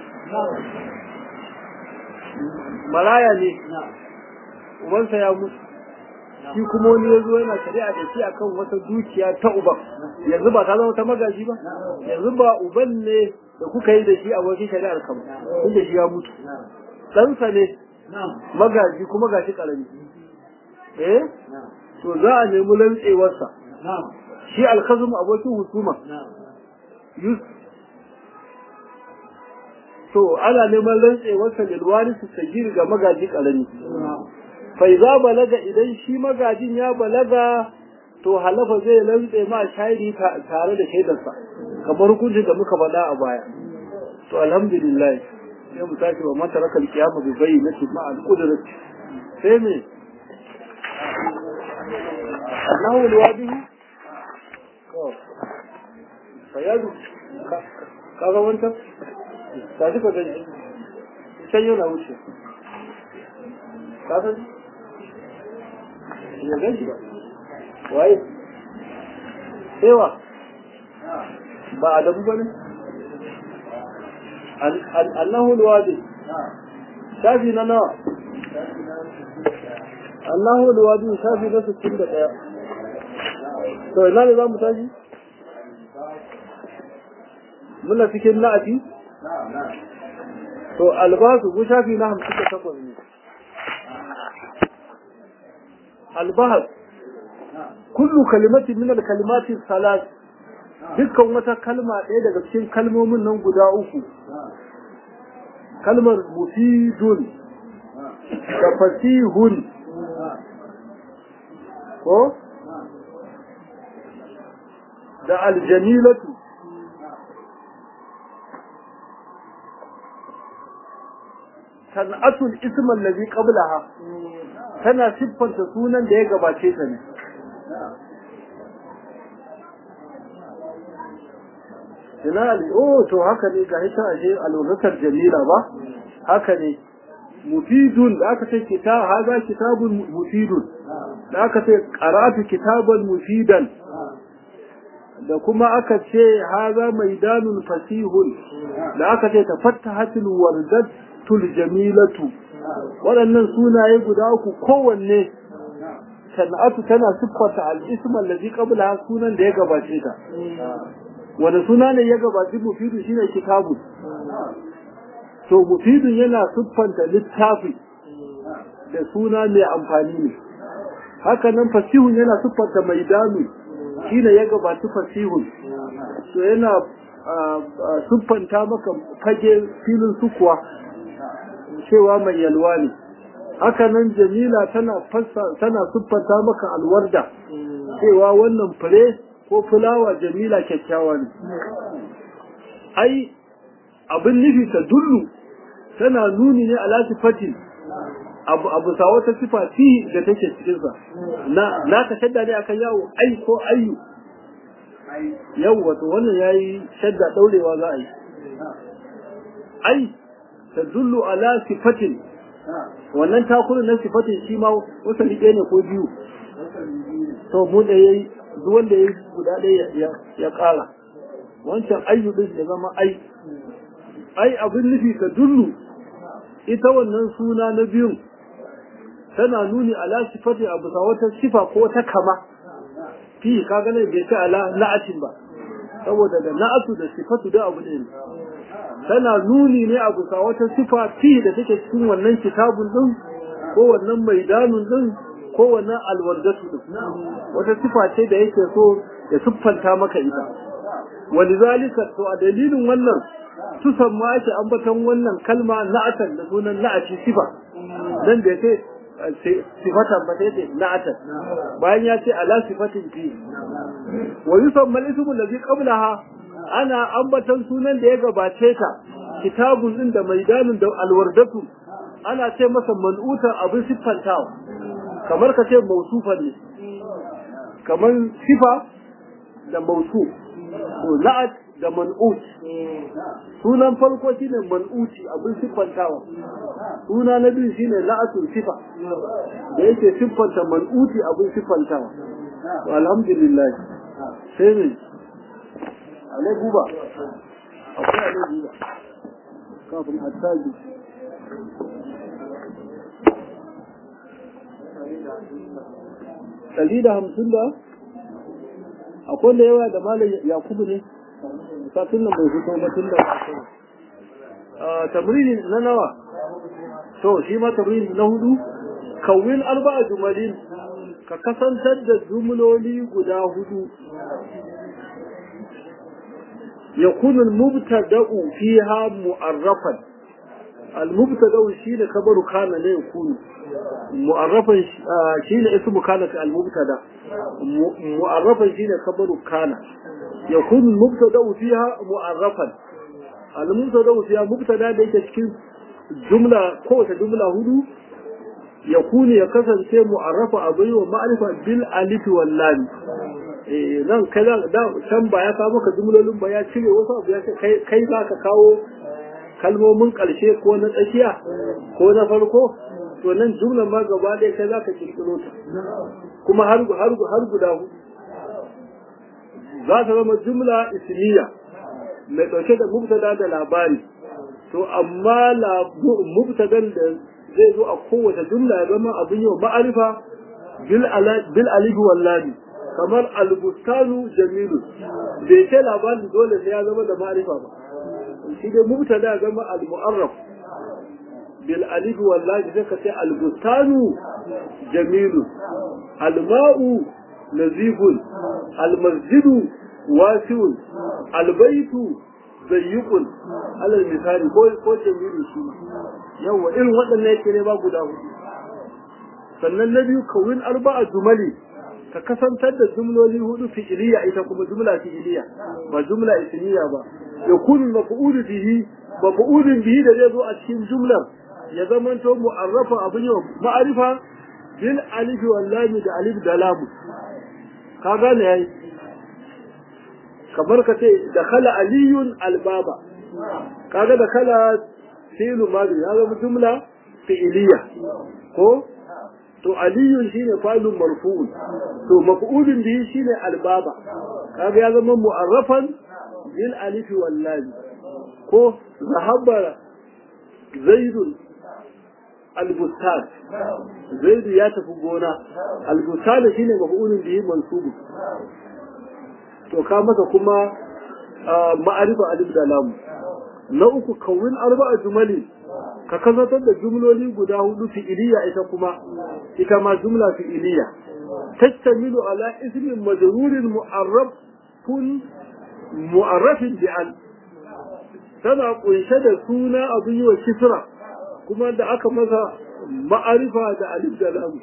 maraya ne ubansa ya mutu shi kuma wani ya zo yana shari'a da shi akan wata dukiya ta uban yanzu ba ta zama ta magaji ba yanzu ba uban ne da kuka yi da shi a wajen shari'ar kan tun da shi ya mutu ɗansa ne magaji kuma ga shi ƙarami eh to za a nemi lantsewarsa shi alkazum abokin husuma to ana neman rantsewarsa lilwari su sagiri ga magaji ƙarami fai za balaga idan shi magajin ya balaga to halafa zai lantse ma shairi tare da shaidarsa kamar hukuncin da muka faɗa a baya to alhamdulillah sai mu tashi wa mata rakal kiyama bi bayyinati ma al qudrat sai me Allahu alwadihi ko fayadu ka ga wanta ta ji ka gani sai yau na wuce ka san ya gani ba waye sewa ba adabu bane Allahu alwadi shafi na nawa Allahu alwadi shafi na 61 to ina ne za mu tashi muna cikin na'ati to albasu ku shafi na 58 ne albahas kullu kalimatin min al-kalimati salat dukkan wata kalma ɗaya daga cikin kalmomin nan guda uku kalmar mufidun da fasihun ko da aljamilatu san'atul isman lazi qablaha tana siffanta sunan da ya gabace ta ne Jinali, oh, to haka ne ga ita ashe alwakatar jamila ba, haka ne, mufidun da aka ce kita haza kitabun mufidun, da aka ce karatu kitaban mufidan, da kuma aka ce haza maidanun fasihun, da aka ce tafattahatul wardatul jamilatu. Waɗannan sunaye guda uku kowanne sana'atu tana siffata al'isman lazi qabla sunan da ya gabace ta. wanda suna ne ya gabaci mufidu shine kitabu to mufidun yana siffanta littafi da suna mai amfani ne haka nan fasihun yana siffanta maidanu shine ya gabaci fasihun to yana siffanta maka fage filin sukuwa cewa mai yalwa ne haka nan jamila tana fassa tana siffanta maka alwarda cewa wannan fure ko fulawa jamila kyakkyawa ne ai abin nufi ta dullu tana nuni ne ala sifatin abu abu sa wata sifa fi da take cikin sa na na ka shadda ne akan yawo ai ko ayyu yau wato wannan yayi shadda daurewa za a yi ai tadullu ala sifatin wannan takurin na sifatin shi ma wata liƙe ne ko biyu to mu da yayi duk wanda yayi guda ɗaya ya ƙara wancan ayyu din ya zama ai ai abin nufi ka dullu ita wannan suna na biyun tana nuni ala sifati abu sa wata sifa ko ta kama fi ka ga bai ce ala na'atin ba saboda da na'atu da sifatu da abu ne tana nuni ne abu sa wata sifa fi da take cikin wannan kitabun din ko wannan maidanun din ko wannan alwardatu din wata sifa ce da yake so ya siffanta maka ita walizalika to a dalilin wannan tusan ma ake ambaton wannan kalma na'atan da sunan na'ati sifa dan da yake sifatan ba sai na'atan bayan ya ce ala sifatin fi wa yusamma al-ismu alladhi qablaha ana ambaton sunan da ya gabace ta kitabun din da maidanun da alwardatu ana ce masa man'utan abin siffantawa kamar ka ce mausufan ne kamar sifa da mausuf to la'at da man'ut sunan farko shine man'uti abin siffantawa suna na biyu shine la'atul sifa da yake siffanta man'uti abin siffantawa to alhamdulillah sai ne alai guba akwai alai guba kafin attaji ɗari da hamsin da akwai da yawa da malam yakubu ne satin nan bai fito ba tun da tamrini na nawa to shi ma tamrini na hudu kawin arba'a jumalin ka kasantar da jumloli guda hudu يكون المبتدا فيها معرفا المبتدا شيء خبر كان لا يكون معرفا شيء اسم كان المبتدا معرفا شيء خبر كان يكون المبتدا فيها معرفا المبتدا فيها مبتدا da yake cikin jumla kowace jumla hudu yakuni ya kasance mu'arrafa abai wa ma'rifa bil alif wal lam eh nan kaza da can ba ya kawo maka jumlolin ba ya cire wasu abu ya ce kai kai za ka kawo kalmomin karshe ko na tsakiya ko na farko to nan jumlan ma gaba ɗaya kai za ka kirkiro ta kuma har har har guda hudu za ta zama jumla ismiya mai ɗauke da mubtada da labari to amma mubtadan da zai zo a kowace jumla ya zama abin yau ma'arifa bil alif wallahi kamar albustanu jamilu bai ce labarin dole sai ya zama da ma'arifa ba shi dai mubtada ya zama al-mu'arraf bil alif wallahi sai ka ce albustanu jamilu alma'u nazifun almasjidu wasi'un albaitu zayyukun alal misali ko ko jamilu shi yawa irin waɗannan yake ne ba guda hudu sannan na biyu kawin arba'a jumali ka kasantar da jumloli hudu fi'iliya ita kuma jumla fi'iliya ba jumla ismiya ba ya kunu maf'ulu bihi maf'ulun bihi da zai zo a cikin jumlar ya zamanto mu'arrafa abin yau ma'arifa bil alif wal lam da alif da lam ka gane yayi kamar ka ce da khala aliyun albaba kaga da khala fi'lu madi ya zama jumla fi'iliya ko to aliyun shine fa'ilun marfu'un to maf'ulun bihi shine albaba kaga ya zama mu'arrafan bil alif wal lam ko zahaba zaidun albustan zaidu ya tafi gona albustan shine maf'ulun bihi mansubu to ka masa kuma ma'arifa alif da lam na uku kawin arba'a jumali ka kasantar da jumloli guda hudu fi'iliya ita kuma ita ma jumla fi'iliya تشتمل على اسم مجرور معرف معرف بأن tana kunshe da suna abin yi wa kisra kuma da aka masa ma'arifa da alif da lam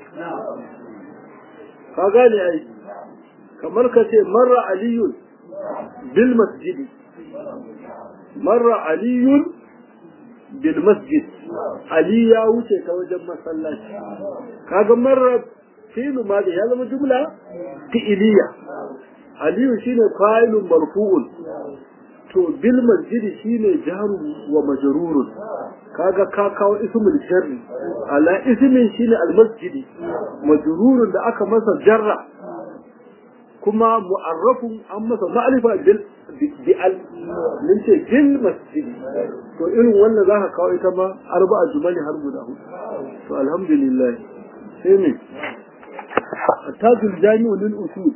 ka gane ai kamar ka ce marra aliyun bil masjidi marra aliyun bil masjid ali ya wuce ta wajen masallaci kaga marra fi'lu ma da ya zama jumla fi'iliya aliyu shine fa'ilun marfu'un to bil masjidi shine jarun wa majrurun kaga ka kawo ismul sharri ala ismin shine al masjidi majrurun da aka masa jarra kuma mu'arrafun an masa ma'rifa bil bi al min ce bil masjidi to irin wannan zaka kawo ita ma arba'a jumali har guda hudu to alhamdulillah sai ne tajul jami'u lil usul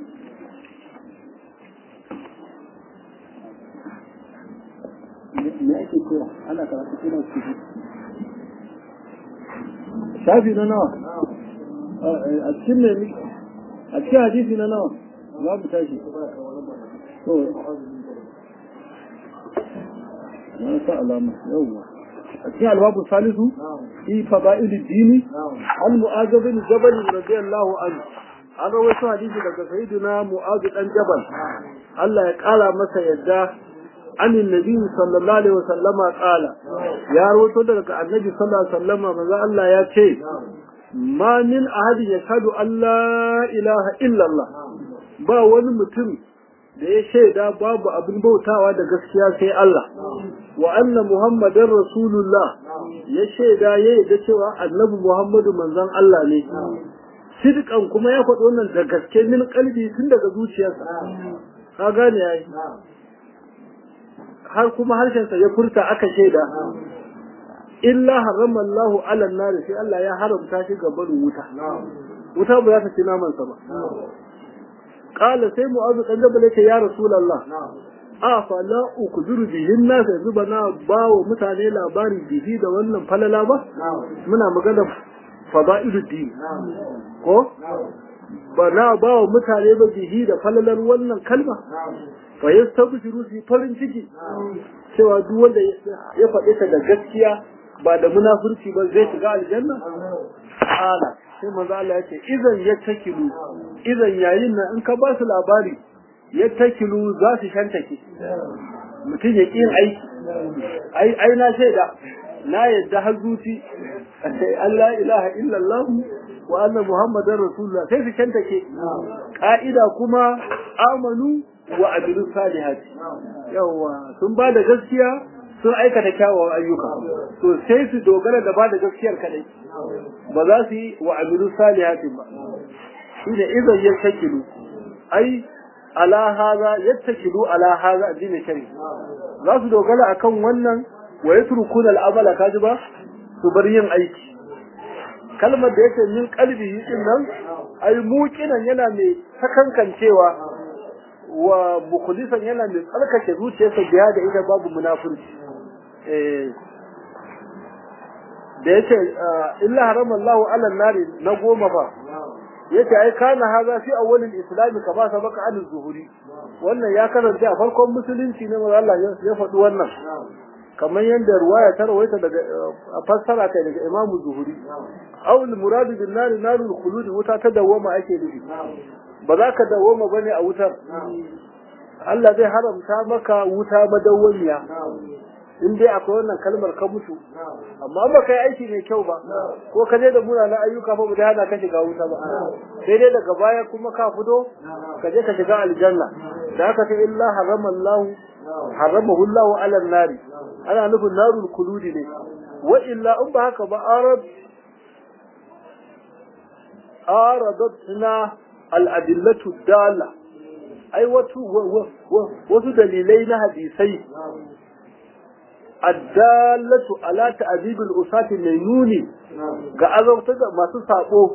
me ake koya ana karatu ina ciki shafi na nawa a cikin ne a cikin hadisi na nawa za mu tashi to na sa alama yawwa a cikin albabu salisu fi fada'il dini an mu'adh bin jabal radiyallahu anhu an rawaito hadisi daga sayyidina mu'adh dan jabal Allah ya kara masa yadda عن النبي صلى الله عليه وسلم قال يا روتو daga annabi sallallahu alaihi wasallam manzo Allah ya ce ma min ahadin yashhadu an la ilaha illa Allah ba wani mutum da ya shaida babu abin bautawa da gaskiya sai Allah wa anna muhammadar rasulullah ya shaida ya yarda cewa annabi muhammadu manzon Allah ne sidqan kuma ya faɗi wannan da gaske min kalbi tun daga zuciyarsa ka gane yayi har kuma harshensa ya furta aka shaida illa harama Allahu ala nar sai Allah ya haramta shi ga barin wuta wuta ba za ta ci naman sa ba qala sai mu'azu dan jabal yake ya rasulullah a fa la ukziru bihin nas yanzu ba na ba wa mutane labari bihi da wannan falala ba muna magana fada'ilud din ko ba na ba wa mutane ba bihi da falalar wannan kalma fa yastabshiru fi farin ciki cewa duk wanda ya faɗi ta da gaskiya ba da munafurci ba zai shiga aljanna ala sai manzo Allah ya ce idan ya takilu idan yayin nan in ka ba su labari ya takilu za su shantake mutum ya ƙin aiki ai ai na shaida na yadda har zuci Allah ilaha illallah wa anna muhammadar rasulullah sai su shantake ka'ida kuma amanu wa amilu salihati yawa sun ba da gaskiya sun aikata kyawawan ayyuka to sai su dogara da ba da gaskiyar kadai ba za su yi wa amilu salihati ba shine idan ya takilu ai ala haza yattakilu ala haza addinin shari za su dogara akan wannan wa yatrukuna al'amala kaji ba su bar yin aiki kalmar da yake min qalbihi din nan ai muqinan yana mai sakankancewa wa mukhlisan yana mai tsarkake zuciyarsa biya da ita babu munafurci eh da yake illa harama Allahu ala nari na goma ba yace ai kana haza fi awwalil islam kama sabaka an zuhuri wannan ya karanta a farkon musulunci ne manzo Allah ya faɗi wannan kamar yadda ruwaya ta rawaita daga a fassara kai daga Imam Zuhuri awul muradu bin nar narul khulud wuta ta dawoma ake nufi ba za ka dawoma bane a wutar Allah zai haramta maka wuta madawwamiya in dai akwai wannan kalmar ka mutu amma ba kai aiki mai kyau ba ko ka je da munanan ayyuka ba da hana ka shiga wuta ba sai dai daga baya kuma ka fito ka je ka shiga aljanna da haka ta illa harama Allah haramahu Allah ala nari ana nufin narul kuludi ne wa illa in ba haka ba arad aradatna al adillatu dala ai wasu wasu dalilai na hadisai addalatu ala ta'dibil usati mai nuni ga azabta da masu sako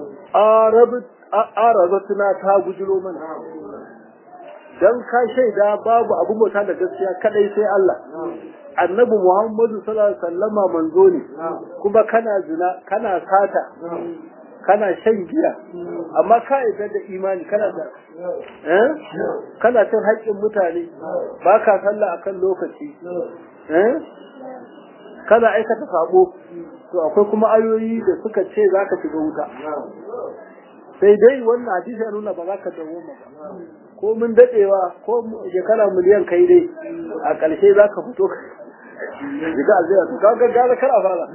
arabatuna ta gujiro mana dan ka shaida babu abu bauta da gaskiya kadai sai Allah annabi Muhammadu sallallahu alaihi wasallama manzo ne kuma kana zina kana sata kana shan giya amma ka yarda da imani kana da eh kana cin haƙƙin mutane ba ka sallah akan lokaci eh kana aikata sabo to akwai kuma ayoyi da suka ce za ka shiga wuta sai dai wannan hadisi ya nuna ba za ka dawo ba ko mun dadewa ko shekara miliyan kai dai a ƙarshe za ka fito shiga aljiya to kaga gara kar a fara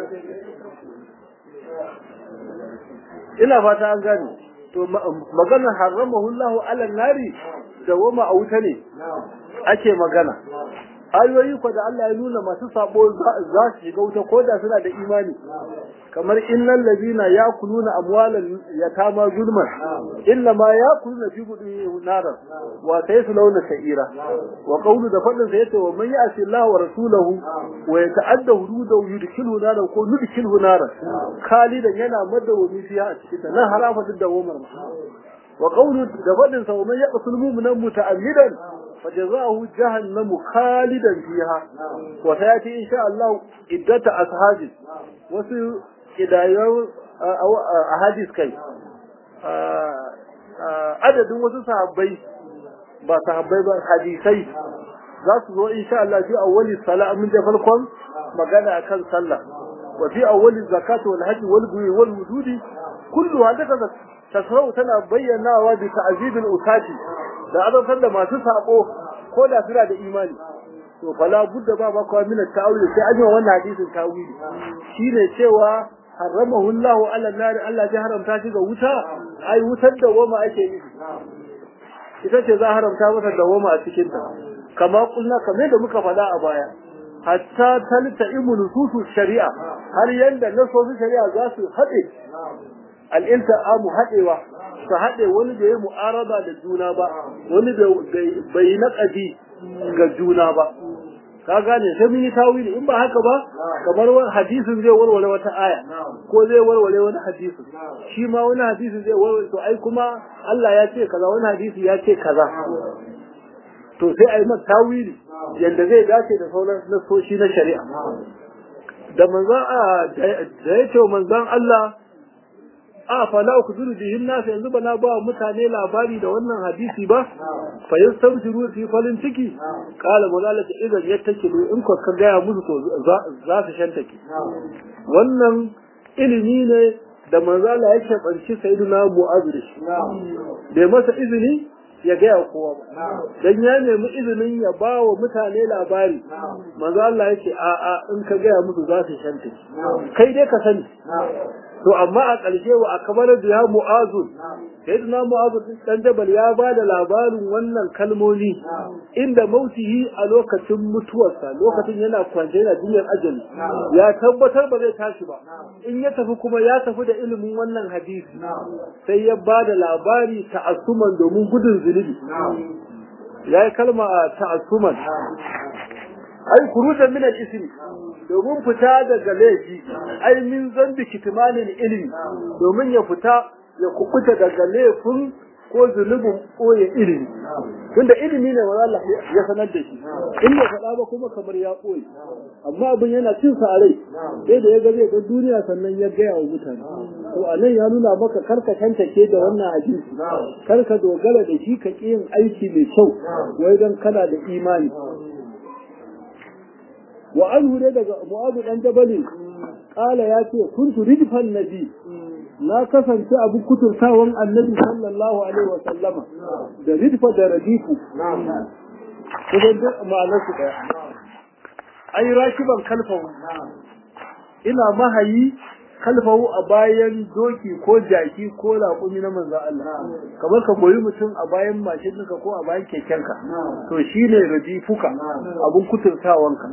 ina fata an gane to maganar haramahu Allah ala nari da wama a wuta ne ake magana ayoyi ko da Allah ya nuna masu sabo za su shiga wuta ko da suna da imani kamar innal ladina yakuluna amwalan yatama zulman illa ma yakuluna fi budihim naran wa sayaslawna sa'ira wa qawlu da fadin sa yace wa man ya'si Allah wa rasulahu wa yata'adda hududahu yudkhilu naran ko yudkhilu naran khalidan yana madawami fiha a cikin ta nan harafa da dawamar wa qawlu da fadin sa wa man yaqtul mu'mina muta'ammidan فجزاؤه جهنم خالدا فيها وسياتي ان شاء الله عده اصحاب wasu kidayon ahadis kai adadin wasu sahabbai ba sahabbai ba hadisai za su zo insha Allah fi awwali salat min da farkon magana akan sallah wa fi awwali zakat wal hajj wal buy wal wududi kullu hada tasrau tana bayyanawa bi ta'zibil usati da azabtar da masu sabo ko da suna da imani to fala budda ba ba kawai mina ta'awili sai an yi wannan hadisin ta'awili shine cewa haramahu Allah ala nar Allah ya haramta shi ga wuta ai wutar da goma ake yi ita ce za haramta mata da goma a cikin ta kama kulna kamar da muka faɗa a baya hatta talta imu nususu shari'a har yanda nasosin shari'a za su haɗe al'ilta'amu haɗewa su haɗe wani da ya mu'araba da juna ba wani da bai naƙadi ga juna ba ka gane sai mun yi tawili in ba haka ba kamar wani hadisin zai warware wata aya ko zai warware wani hadisin shi ma wani hadisin zai warware to ai kuma Allah ya ce kaza wani hadisi ya ce kaza to sai ai mata tawili yanda zai dace da sauran nasoshi na shari'a da manzon da ya ce manzon Allah a fala ku zuru bihin nasu yanzu ba na ba mutane labari da wannan hadisi ba fa yastabshiru fi falin ciki qala mulalata idan yattakilu in ko ka gaya musu to za su shantake wannan ilimi ne da manzo Allah yake banci sayyidina Mu'adh da shi bai masa izini ya gaya kowa ba dan ya nemi izinin ya ba wa mutane labari manzo Allah yake a a in ka gaya musu za su shantake kai dai ka sani to amma a ƙarshe wa akabar da ya mu'azu sayyidina mu'azu dan jabal ya ba da labarin wannan kalmomi inda mautihi a lokacin mutuwarsa lokacin yana kwance yana duniyar ajali ya tabbatar ba zai tashi ba in ya tafi kuma ya tafi da ilimin wannan hadisi sai ya ba da labari ta'assuman domin gudun zunubi ya yi kalma ta'assuman ai kurujan min al-ismi domin fita daga laifi ai min zambi kitmanin ilimi domin ya fita ya kukuta daga laifin ko zunubin ɓoye ilimi tunda ilimi ne wa Allah ya sanar da shi in ya faɗa ba kuma kamar ya ɓoye amma abin yana cin sa a rai sai da ya ga zai ga duniya sannan ya gaya wa mutane to a nan ya nuna maka karka tantake da wannan hadisi karka dogara da shi ka ƙi yin aiki mai kyau wai don kana da imani wa anhu ne daga mu'azu dan jabali kala ya ce kuntu ridfan nabi na kasance abu kuturtawan annabi sallallahu alaihi wa sallama da ridfa da radifu kusan duk ma'anar su daya ai rakiban kalfahu ina mahayi kalfahu a bayan doki ko jaki ko raƙumi na manzo Allah kamar ka goyi mutum a bayan mashinka ko a bayan kekenka to shine radifuka abun kuturtawanka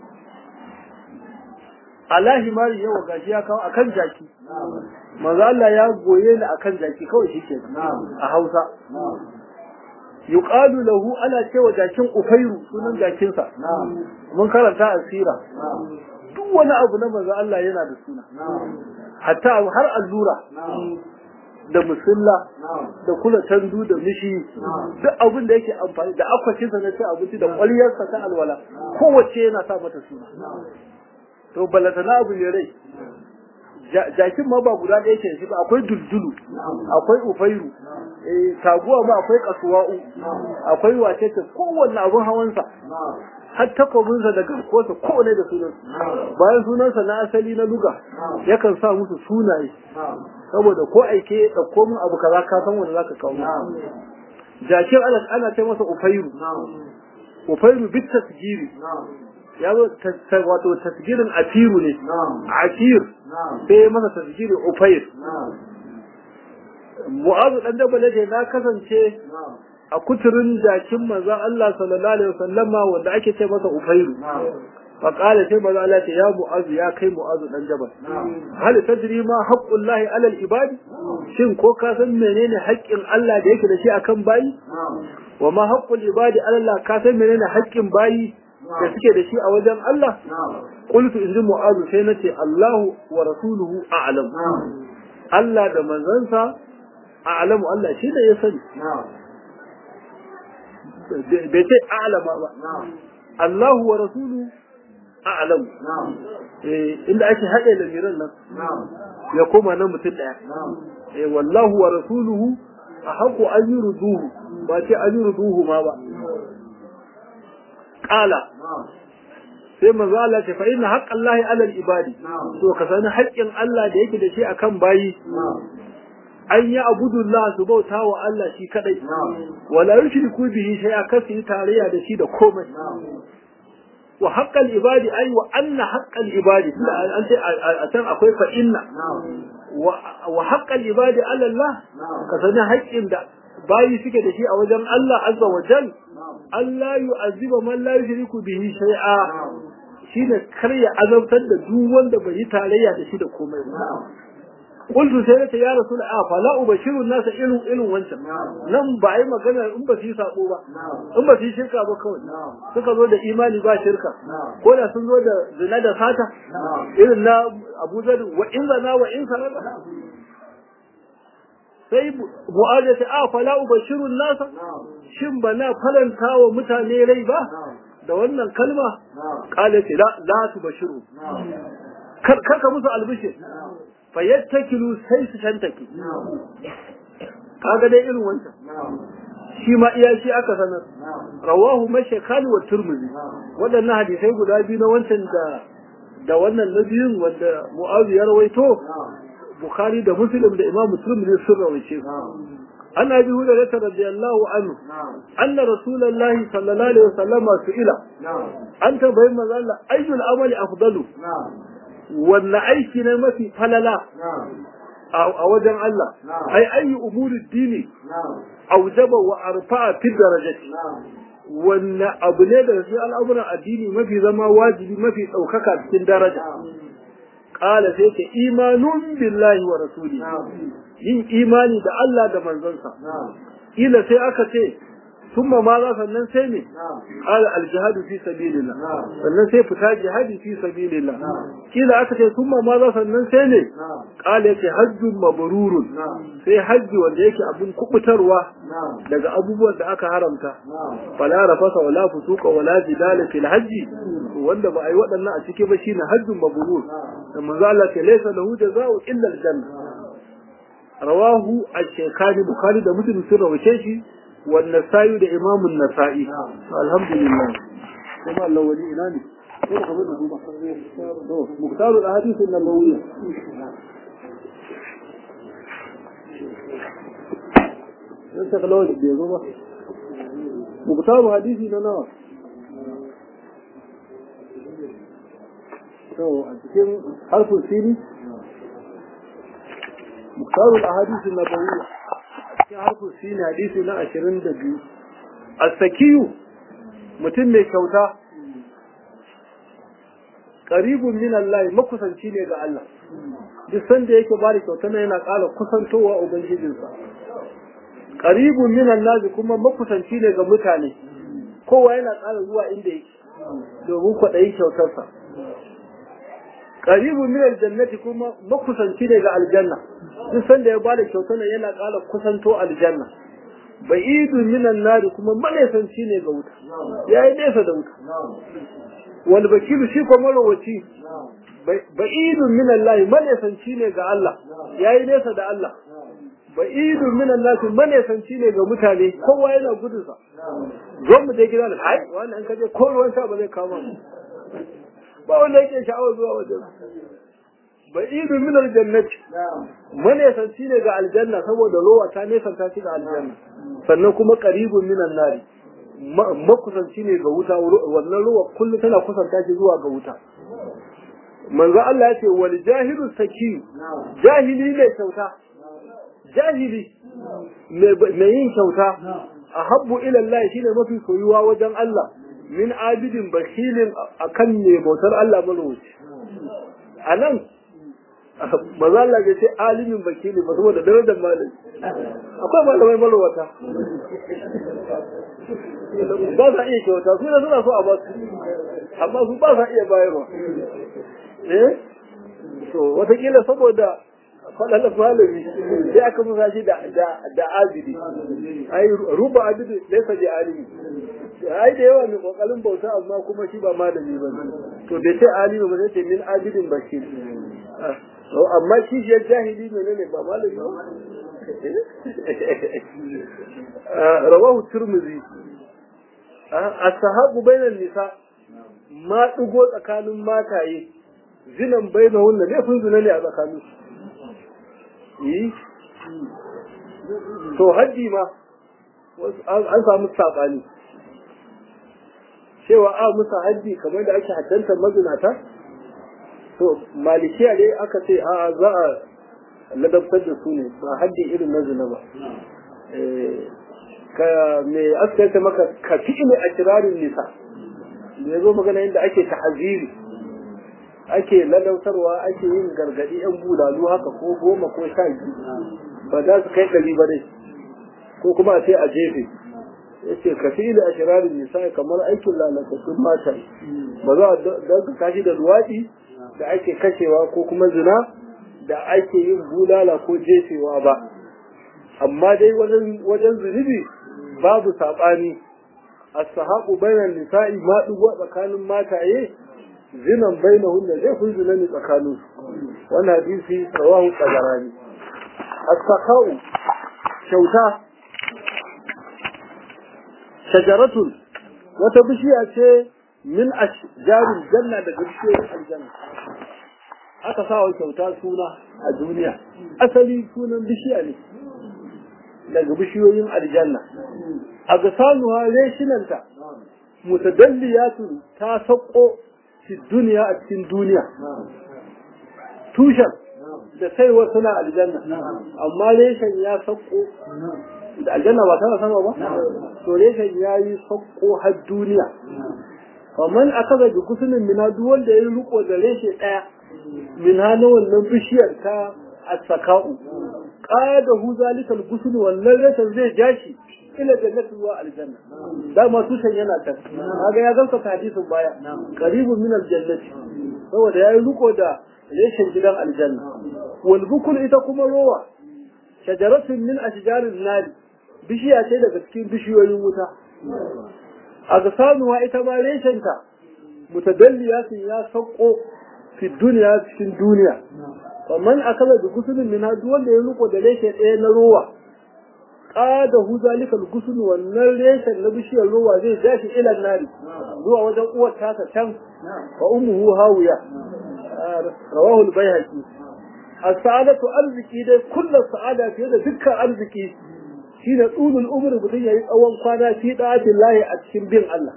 alahi mari yawa gashi ya kawo akan jaki manzo Allah ya goye ni akan jaki kawai shike a Hausa yuqalu lahu ana cewa jakin ufairu sunan jakin sa mun karanta asira duk wani abu na manzo Allah yana da suna hatta har allura da musulla da kula tandu da mishi duk abin da yake amfani da akwatin sa na ci abinci da kwaliyarsa ta alwala kowace yana sa mata suna to balata na abu ne rai jakin ma ba guda ɗaya ke shi ba akwai duldulu akwai ufairu eh taguwa ma akwai kasuwa'u akwai wace ce kowanne abun hawansa har takobinsa da garkuwarsa kowane da sunan bayan sunansa na asali na luga yakan sa musu sunaye saboda ko aike ɗauko min abu kaza ka san wanda zaka kawo jakin ana ana ce masa ufairu ufairu bit tasgiri ya zo wato tasgirin atiru ne atir sai masa tasgiri ufair mu'azu dan dabba ne na kasance a kuturin jakin manzon Allah sallallahu alaihi wasallama wanda ake ce masa ufairu fa qala sai manzon Allah ce ya mu'azu ya kai mu'azu dan jabal hal tadri ma haqqullahi ala al-ibadi shin ko ka san menene haƙƙin Allah da yake da shi akan bayi wa ma haqqul ibadi ala Allah ka san menene haƙƙin bayi da suke da shi a wajen Allah qultu in ji mu'azu sai nace Allahu wa rasuluhu a'lam Allah da manzansa a'lamu Allah shi da ya sani bai ce a'lama ba Allahu wa rasuluhu a'lamu inda ake haɗe lamiran nan ya koma nan mutum ɗaya wallahu wa rasuluhu a haƙo an yi ruduhu ba ce an yi ruduhu ma ba ƙala sai manzo Allah ce fa inna haqqallahi 'ala al-ibadi to ka sani haƙƙin Allah da yake da shi akan bayi an yi abudullah su bauta wa Allah shi kadai wala yushriku bihi shay'a kasu yi tarayya da shi da komai wa haqqal ibadi ay wa anna haqqal ibadi an ce a can akwai fa inna wa haqqal ibadi 'ala Allah ka sani haƙƙin da bayi suke da shi a wajen Allah azza wa jal Allah yu'azziba man la yushriku bihi shay'a shine kar ya azabtar da duk wanda bai yi tarayya da shi da komai ba qultu sai ta ya rasul a fa la ubashiru nas ilu ilu wancan nan ba ai magana in ba su yi sabo ba in ba su yi shirka ba kawai suka zo da imani ba shirka ko da sun zo da zina da fata irin na Abu Zar wa in zana wa in sarata sai mu'aza ta a fala ubashirun nasa shin ba na faranta wa mutane rai ba da wannan kalma kala ce la la tubashiru kar ka musu albishir fa yattakilu sai su shantake kaga dai irin wancan shi ma iya shi aka sanar rawahu mashakali wa turmizi waɗannan hadisai guda biyu na wancan da da wannan na biyun wanda mu'azu ya rawaito bukhari da muslim da imam muslim ne sun rawaice an abi hurairah radiyallahu anhu anna rasulullahi sallallahu alaihi wasallam su'ila an tambayi manzo Allah ayyul amali afdalu wanne aiki ne mafi falala a wajen Allah ai ayi umuri dini aujaba wa arfa'a fi darajati wanne abu ne da shi al'amuran addini mafi zama wajibi mafi ɗaukaka cikin daraja qala sai ce imanun billahi wa rasuli yin imani da Allah da manzonsa ila sai aka ce ثم ماذا sannan sai ne qala al jihad fi sabilillah sannan sai fita jihadi fi sabilillah kila aka ce thumma maza sannan sai ne qala yake hajjun mabrurun sai hajji wanda yake abun kubutarwa daga abubuwan da aka haramta fala rafasa wala fusuqa wala jidala fil hajji wanda ba ai waɗannan a ciki ba shine hajjun mabrur da manzo Allah ke laysa lahu jazaa'u illa al janna rawahu al-shaykhani bukhari da muslim sun rawace shi والنسائي ده امام النسائي الحمد لله كما الله ولي إناني مختار الاحاديث النبويه انت خلاص بيزو مختار حديثي ننا تو cikin harfin sini مختار الاحاديث النبويه cikin harfin shi ne hadisi na ashirin da biyu asakiyu mutum mai kyauta ƙaribun min Allah makusanci ne ga Allah duk sanda yake ba da kyauta na yana ƙara kusantowa ubangijinsa ƙaribun min Allah kuma makusanci ne ga mutane kowa yana ƙara zuwa inda yake domin kwaɗayi kyautarsa qaribun min aljannati kuma makusanci ne ga aljanna duk sanda ya bada kyauta ne yana ƙara kusanto aljanna ba'idun min annari kuma manesanci ne ga wuta yayi nesa da wuta wal bakilu shi kuma marowaci ba'idun min Allah manesanci ne ga Allah yayi nesa da Allah ba'idun min Allah manesanci ne ga mutane kowa yana gudun sa zo mu je gidan hai wannan an kaje ko ruwan sha ba zai kama mu ba wanda yake sha'awar zuwa wajen ba'idun min aljannati manesanci ne ga aljanna saboda rowa ta nesanta shi ga aljanna sannan kuma qaribun min nari makusanci ne ga wuta wannan ruwa kullum tana kusanta shi zuwa ga wuta manzo Allah ya ce wal jahilu saki jahili ne kyauta jahili mai yin kyauta ahabbu ila Allah shine mafi soyuwa wajen Allah min abidin bakhilin akan ne bautar Allah marwaci anan manzo Allah ya ce alimin bakili ba saboda darajar malami akwai malamai marwata ba sa iya kyauta su ne suna so a ba su amma su ba sa iya bayarwa eh to watakila saboda faɗaɗa malami sai aka musa shi da da abidi ai ruba abidi laysa bi alimi ai da yawa mai kokarin bauta amma kuma shi ba malami ba to bai ce alimi ba sai ce min abidin bashir amma shi shi jahili menene ba malami ba rawahu tirmidhi as-sahabu bainan nisa ma dugo tsakanin mataye zinan bainahun da laifin zina ne a tsakanin yi to haddi ma an samu saɓani cewa a musa haddi kamar da ake haddantar mazinata to malikiya ne aka ce a za a ladabtar da su ne ba haddi irin na zina ba ka me aka maka ka fi a kirarin nisa da ya zo magana yadda ake ta'aziri ake ladautarwa ake yin gargadi yan bulalu haka ko goma ko sha biyu ba za su kai ɗari ba dai ko kuma a ce a jefe ya ce ka fi da ashirarin nisa kamar aikin lalatattun mata ba za a daga kashi da luwaɗi da ake kashewa ko kuma zina da ake yin bulala ko jefewa ba amma dai wajen zunubi babu saɓani as-sahabu bainan nisa'i ma dugo tsakanin mataye zinan bainahun da zai kun zina ne tsakanin wannan hadisi rawahu qadarani as-sakau kyauta shajaratun wata bishiya ce min ashjaril janna daga bishiyoyin aljanna aka sa wa kyauta suna a duniya asali sunan bishiya ne daga bishiyoyin aljanna a ga sanuwa reshinanta mutadalliyatun ta sako fi duniya a cikin duniya tushen da saiwa suna aljanna amma reshen ya sako da aljanna ba tana sama ba to reshen ya yi sako har duniya kamar aka ga kusurin mina duk wanda ya yi riko da reshe ɗaya min hana wannan bishiyar ta asaka'u qada hu zalikal gusul wannan reshen zai jashi ila jannati wa aljanna da ma tushen yana ta kaga ya ganka hadisin baya qaribun min aljannati saboda yayi riko da reshen gidan aljanna wal bukul ita kuma rowa shajaratun min ashjarin nari bishiya ce daga cikin bishiyoyin wuta a ga samuwa ita ma reshenta mutadalliya sun ya sauko fi duniya cikin duniya kamar akala da gusulun min duk wanda ya riko da reshe ɗaya na rowa qada hu zalika al wannan reshen na bishiyar rowa zai jashi ila nari zuwa wajen uwar tasa can wa ummuhu hawiya rawahu al-baihaqi as-sa'adatu arziki dai kullu sa'ada fiye da dukkan arziki shine tsulul umri mutum yayi tsawon kwana fi da'atin lahi a cikin bin Allah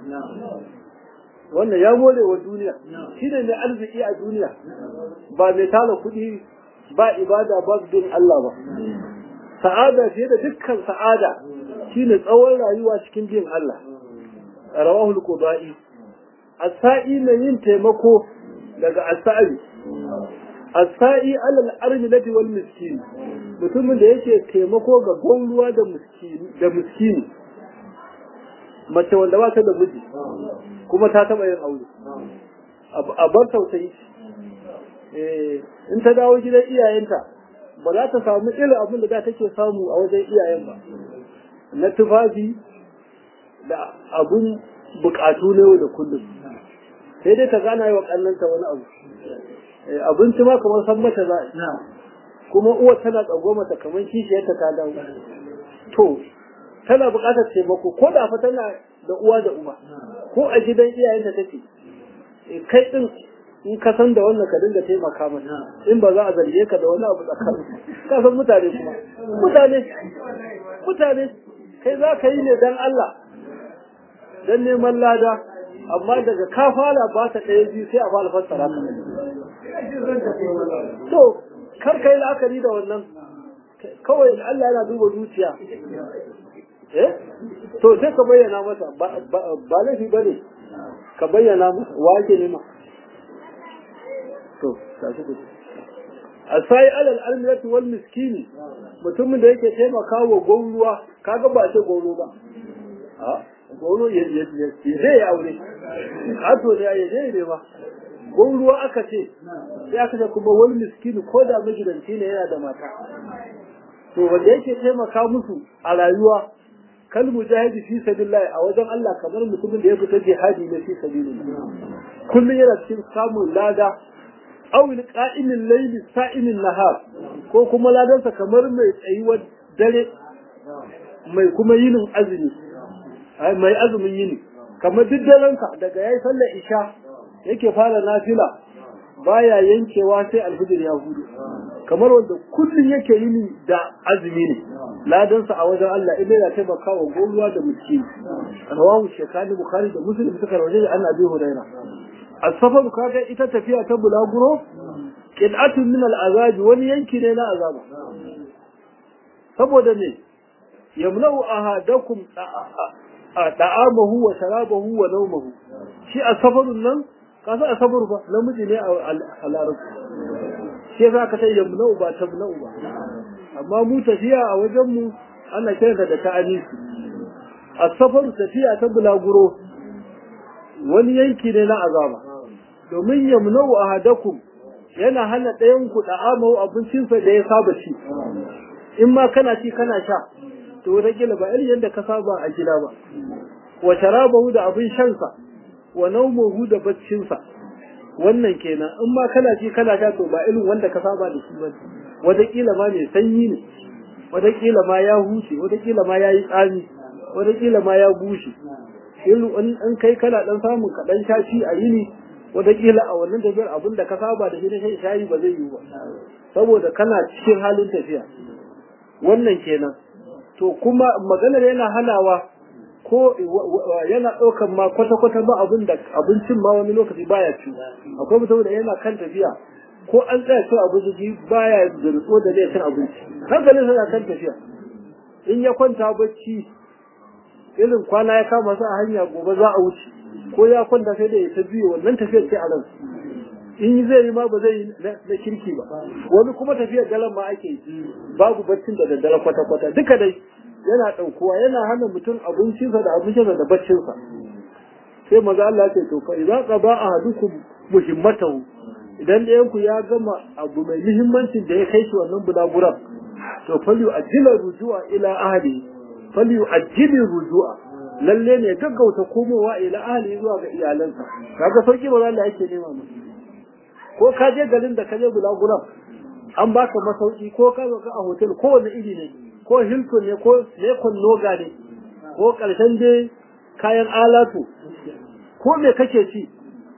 wannan ya more wa duniya shine mai arziki a duniya ba mai tala kuɗi ba ibada ba bin Allah ba sa'ada fiye da dukkan sa'ada shine tsawon rayuwa cikin bin Allah rawahu al-qudai as-sa'i mai yin taimako daga as-sa'i as-sa'i alal armilati wal miskin mutumin da yake taimako ga gwamruwa da miskini da miskini mace wanda ba ta da miji kuma ta taba yin aure a bar tausayi in ta dawo gidan iyayenta ba za ta samu irin abin da za ta ke samu a wajen iyayen ba na tufafi da abun bukatu na yau da kullum sai dai ta gana yi wa kannanta wani abu abinci ma kamar san mata za a kuma uwa tana tsago mata kamar kishiyarta ta dawo to tana buƙatar taimako ko da fa tana da uwa da uba ko a gidan iyayenta take kai din in ka san da wannan ka dinga taimaka mata in ba za a zarge ka da wani abu tsakanin ka san mutane kuma mutane mutane kai za ka yi ne dan Allah dan neman lada amma daga ka fara ba ta ɗaya biyu sai a fara fassara ka to kar ka yi la'akari da wannan kawai Allah yana duba zuciya eh to sai ka bayyana masa ba laifi bane ka bayyana masa wa ake nema to tashi ku asai alal almirati wal miskini mutumin da yake taimaka wa gwauruwa kaga ba ce gwauro ba a gwauro ya ya ya zai aure kato ne ya zai ne ba gwauruwa aka ce sai aka ce kuma wal miskini ko da magidanci ne yana da mata to wanda yake taimaka musu a rayuwa kal mujahidi fi sabilillah a wajen Allah kamar mutumin da ya fita jihadi ne fi sabilillah kullun yana cikin samun lada aw qa'imin layli sa'imin nahar ko kuma ladansa kamar mai tsayuwar dare mai kuma yinin azumi mai azumin yini kamar duk daranka daga yayi sallar isha yake fara nafila baya yankewa sai alfijir ya hudu kamar wanda kullum yake yini da azumi ne ladansa a wajen Allah idan ya taimaka wa goruwa da miski rawahu shekani bukhari da muslim suka rawaje da annabi huraira as-safar kaga ita tafiya ta bulaguro qid'atun min al-azab wani yanki ne na azaba saboda ne yamlau ahadakum da'amahu wa sharabahu wa nawmahu shi as-safarun nan kasa as-safar ba namiji ne a larabci shi za ka sai yamna'u ba tamna'u ba amma mu tafiya a wajen mu ana kiransa da ta'anisi as-safaru tafiya ta bulaguro wani yanki ne na azaba domin yamna'u ahadakum yana hana ɗayan ku da'amahu abincinsa da ya saba ci in ma kana ci kana sha to wataƙila ba irin yadda ka saba a gida ba wa sharabahu da abin shansa wa naumuhu da baccinsa wannan kenan in ma kana ci kana sha to ba irin wanda ka saba da shi ba wataƙila ma mai sanyi ne wataƙila ma ya huce wataƙila ma ya yi tsami wataƙila ma ya bushe irin in kai kana ɗan samun kaɗan shashi a yini wataƙila a wannan tafiyar abin da ka saba da shi na shan shayi ba zai yiwu ba saboda kana cikin halin tafiya wannan kenan to kuma maganar yana hanawa ko yana ɗaukan ma kwata-kwata ba abin da abincin ma wani lokaci baya ci akwai mutum da yana kan tafiya ko an tsaya cin abinci baya zurtso da zai cin abinci hankalin yana kan tafiya in ya kwanta bacci irin kwana ya kama su a hanya gobe za a wuce ko ya kwanta sai da ya ta biyo wannan tafiyar ce a nan in zai yi ma ba zai yi na kirki ba wani kuma tafiyar daren ma ake yi babu baccin da daddare kwata-kwata duka dai yana ɗaukuwa yana hana mutum abincinsa da abincinsa da baccinsa sai maza Allah ce to fa idan qaba ahadukum muhimmatahu idan ɗayan ku ya gama abu mai muhimmancin da ya kai shi wannan bulaguran to falyu ajila rujua ila ahli falyu ajili rujua lalle ne gaggauta komowa ila ahli zuwa ga iyalansa kaga sauki ba Allah yake nema mu ko ka je garin da ka je bulaguran an baka masauki ko ka zo ka a hotel ko wani iri ne ko Hilton ne ko Lekon Noga ne ko ƙarshen dai kayan alatu ko me kake ci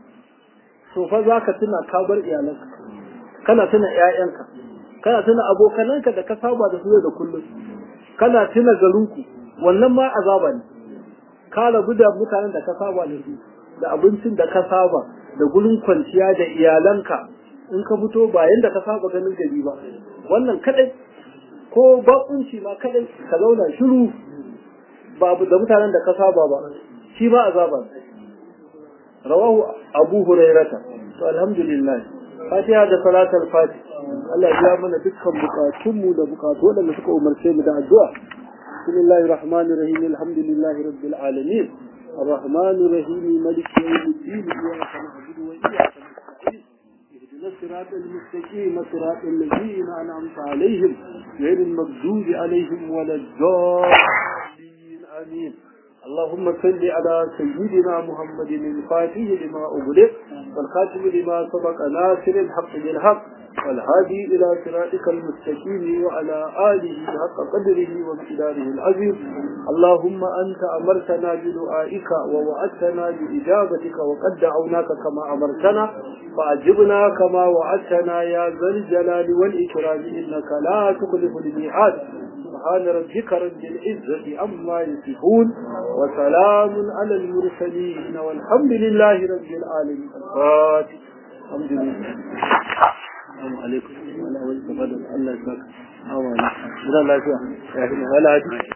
to fa za ka tuna ka bar iyalanka kana tuna ƴaƴanka kana tuna abokananka da ka saba da su da kullum kana tuna garinku wannan ma azaba ne ka rabu da mutanen da ka saba da su da abincin da ka saba da gurin kwanciya da iyalanka in ka fito ba yanda ka saba ganin gari ba wannan kadai ko bakunci ma kadai ka zauna shiru babu da mutanen da ka saba ba shi ba azaba rawahu abu hurairata to alhamdulillah fatiha da salatul fatih Allah ya mana dukkan bukatunmu da bukatu wadanda suka umarce mu da addu'a bismillahir rahmanir rahim alhamdulillahi rabbil alamin الرحمن الرحيم ملك يوم الدين إياك نعبد وإياك نستعين اهدنا الصراط المستقيم صراط الذين أنعمت عليهم غير المغضوب عليهم ولا الضالين آمين اللهم صل على سيدنا محمد الفاتح لما أغلق والخاتم لما سبق ناصر الحق بالحق والهادي إلى صراطك المستقيم وعلى آله حق قدره وامتداره العظيم اللهم أنت أمرتنا بدعائك ووعدتنا بإجابتك وقد دعوناك كما أمرتنا فأجبنا كما وعدتنا يا ذا الجلال والإكرام إنك لا تخلف الميعاد سبحان ربك رب العزة عما يصفون وسلام على المرسلين والحمد لله رب العالمين الفاتح الحمد لله السلام عليكم وعلى وجه الله يسلمك أولا لا لا لا لا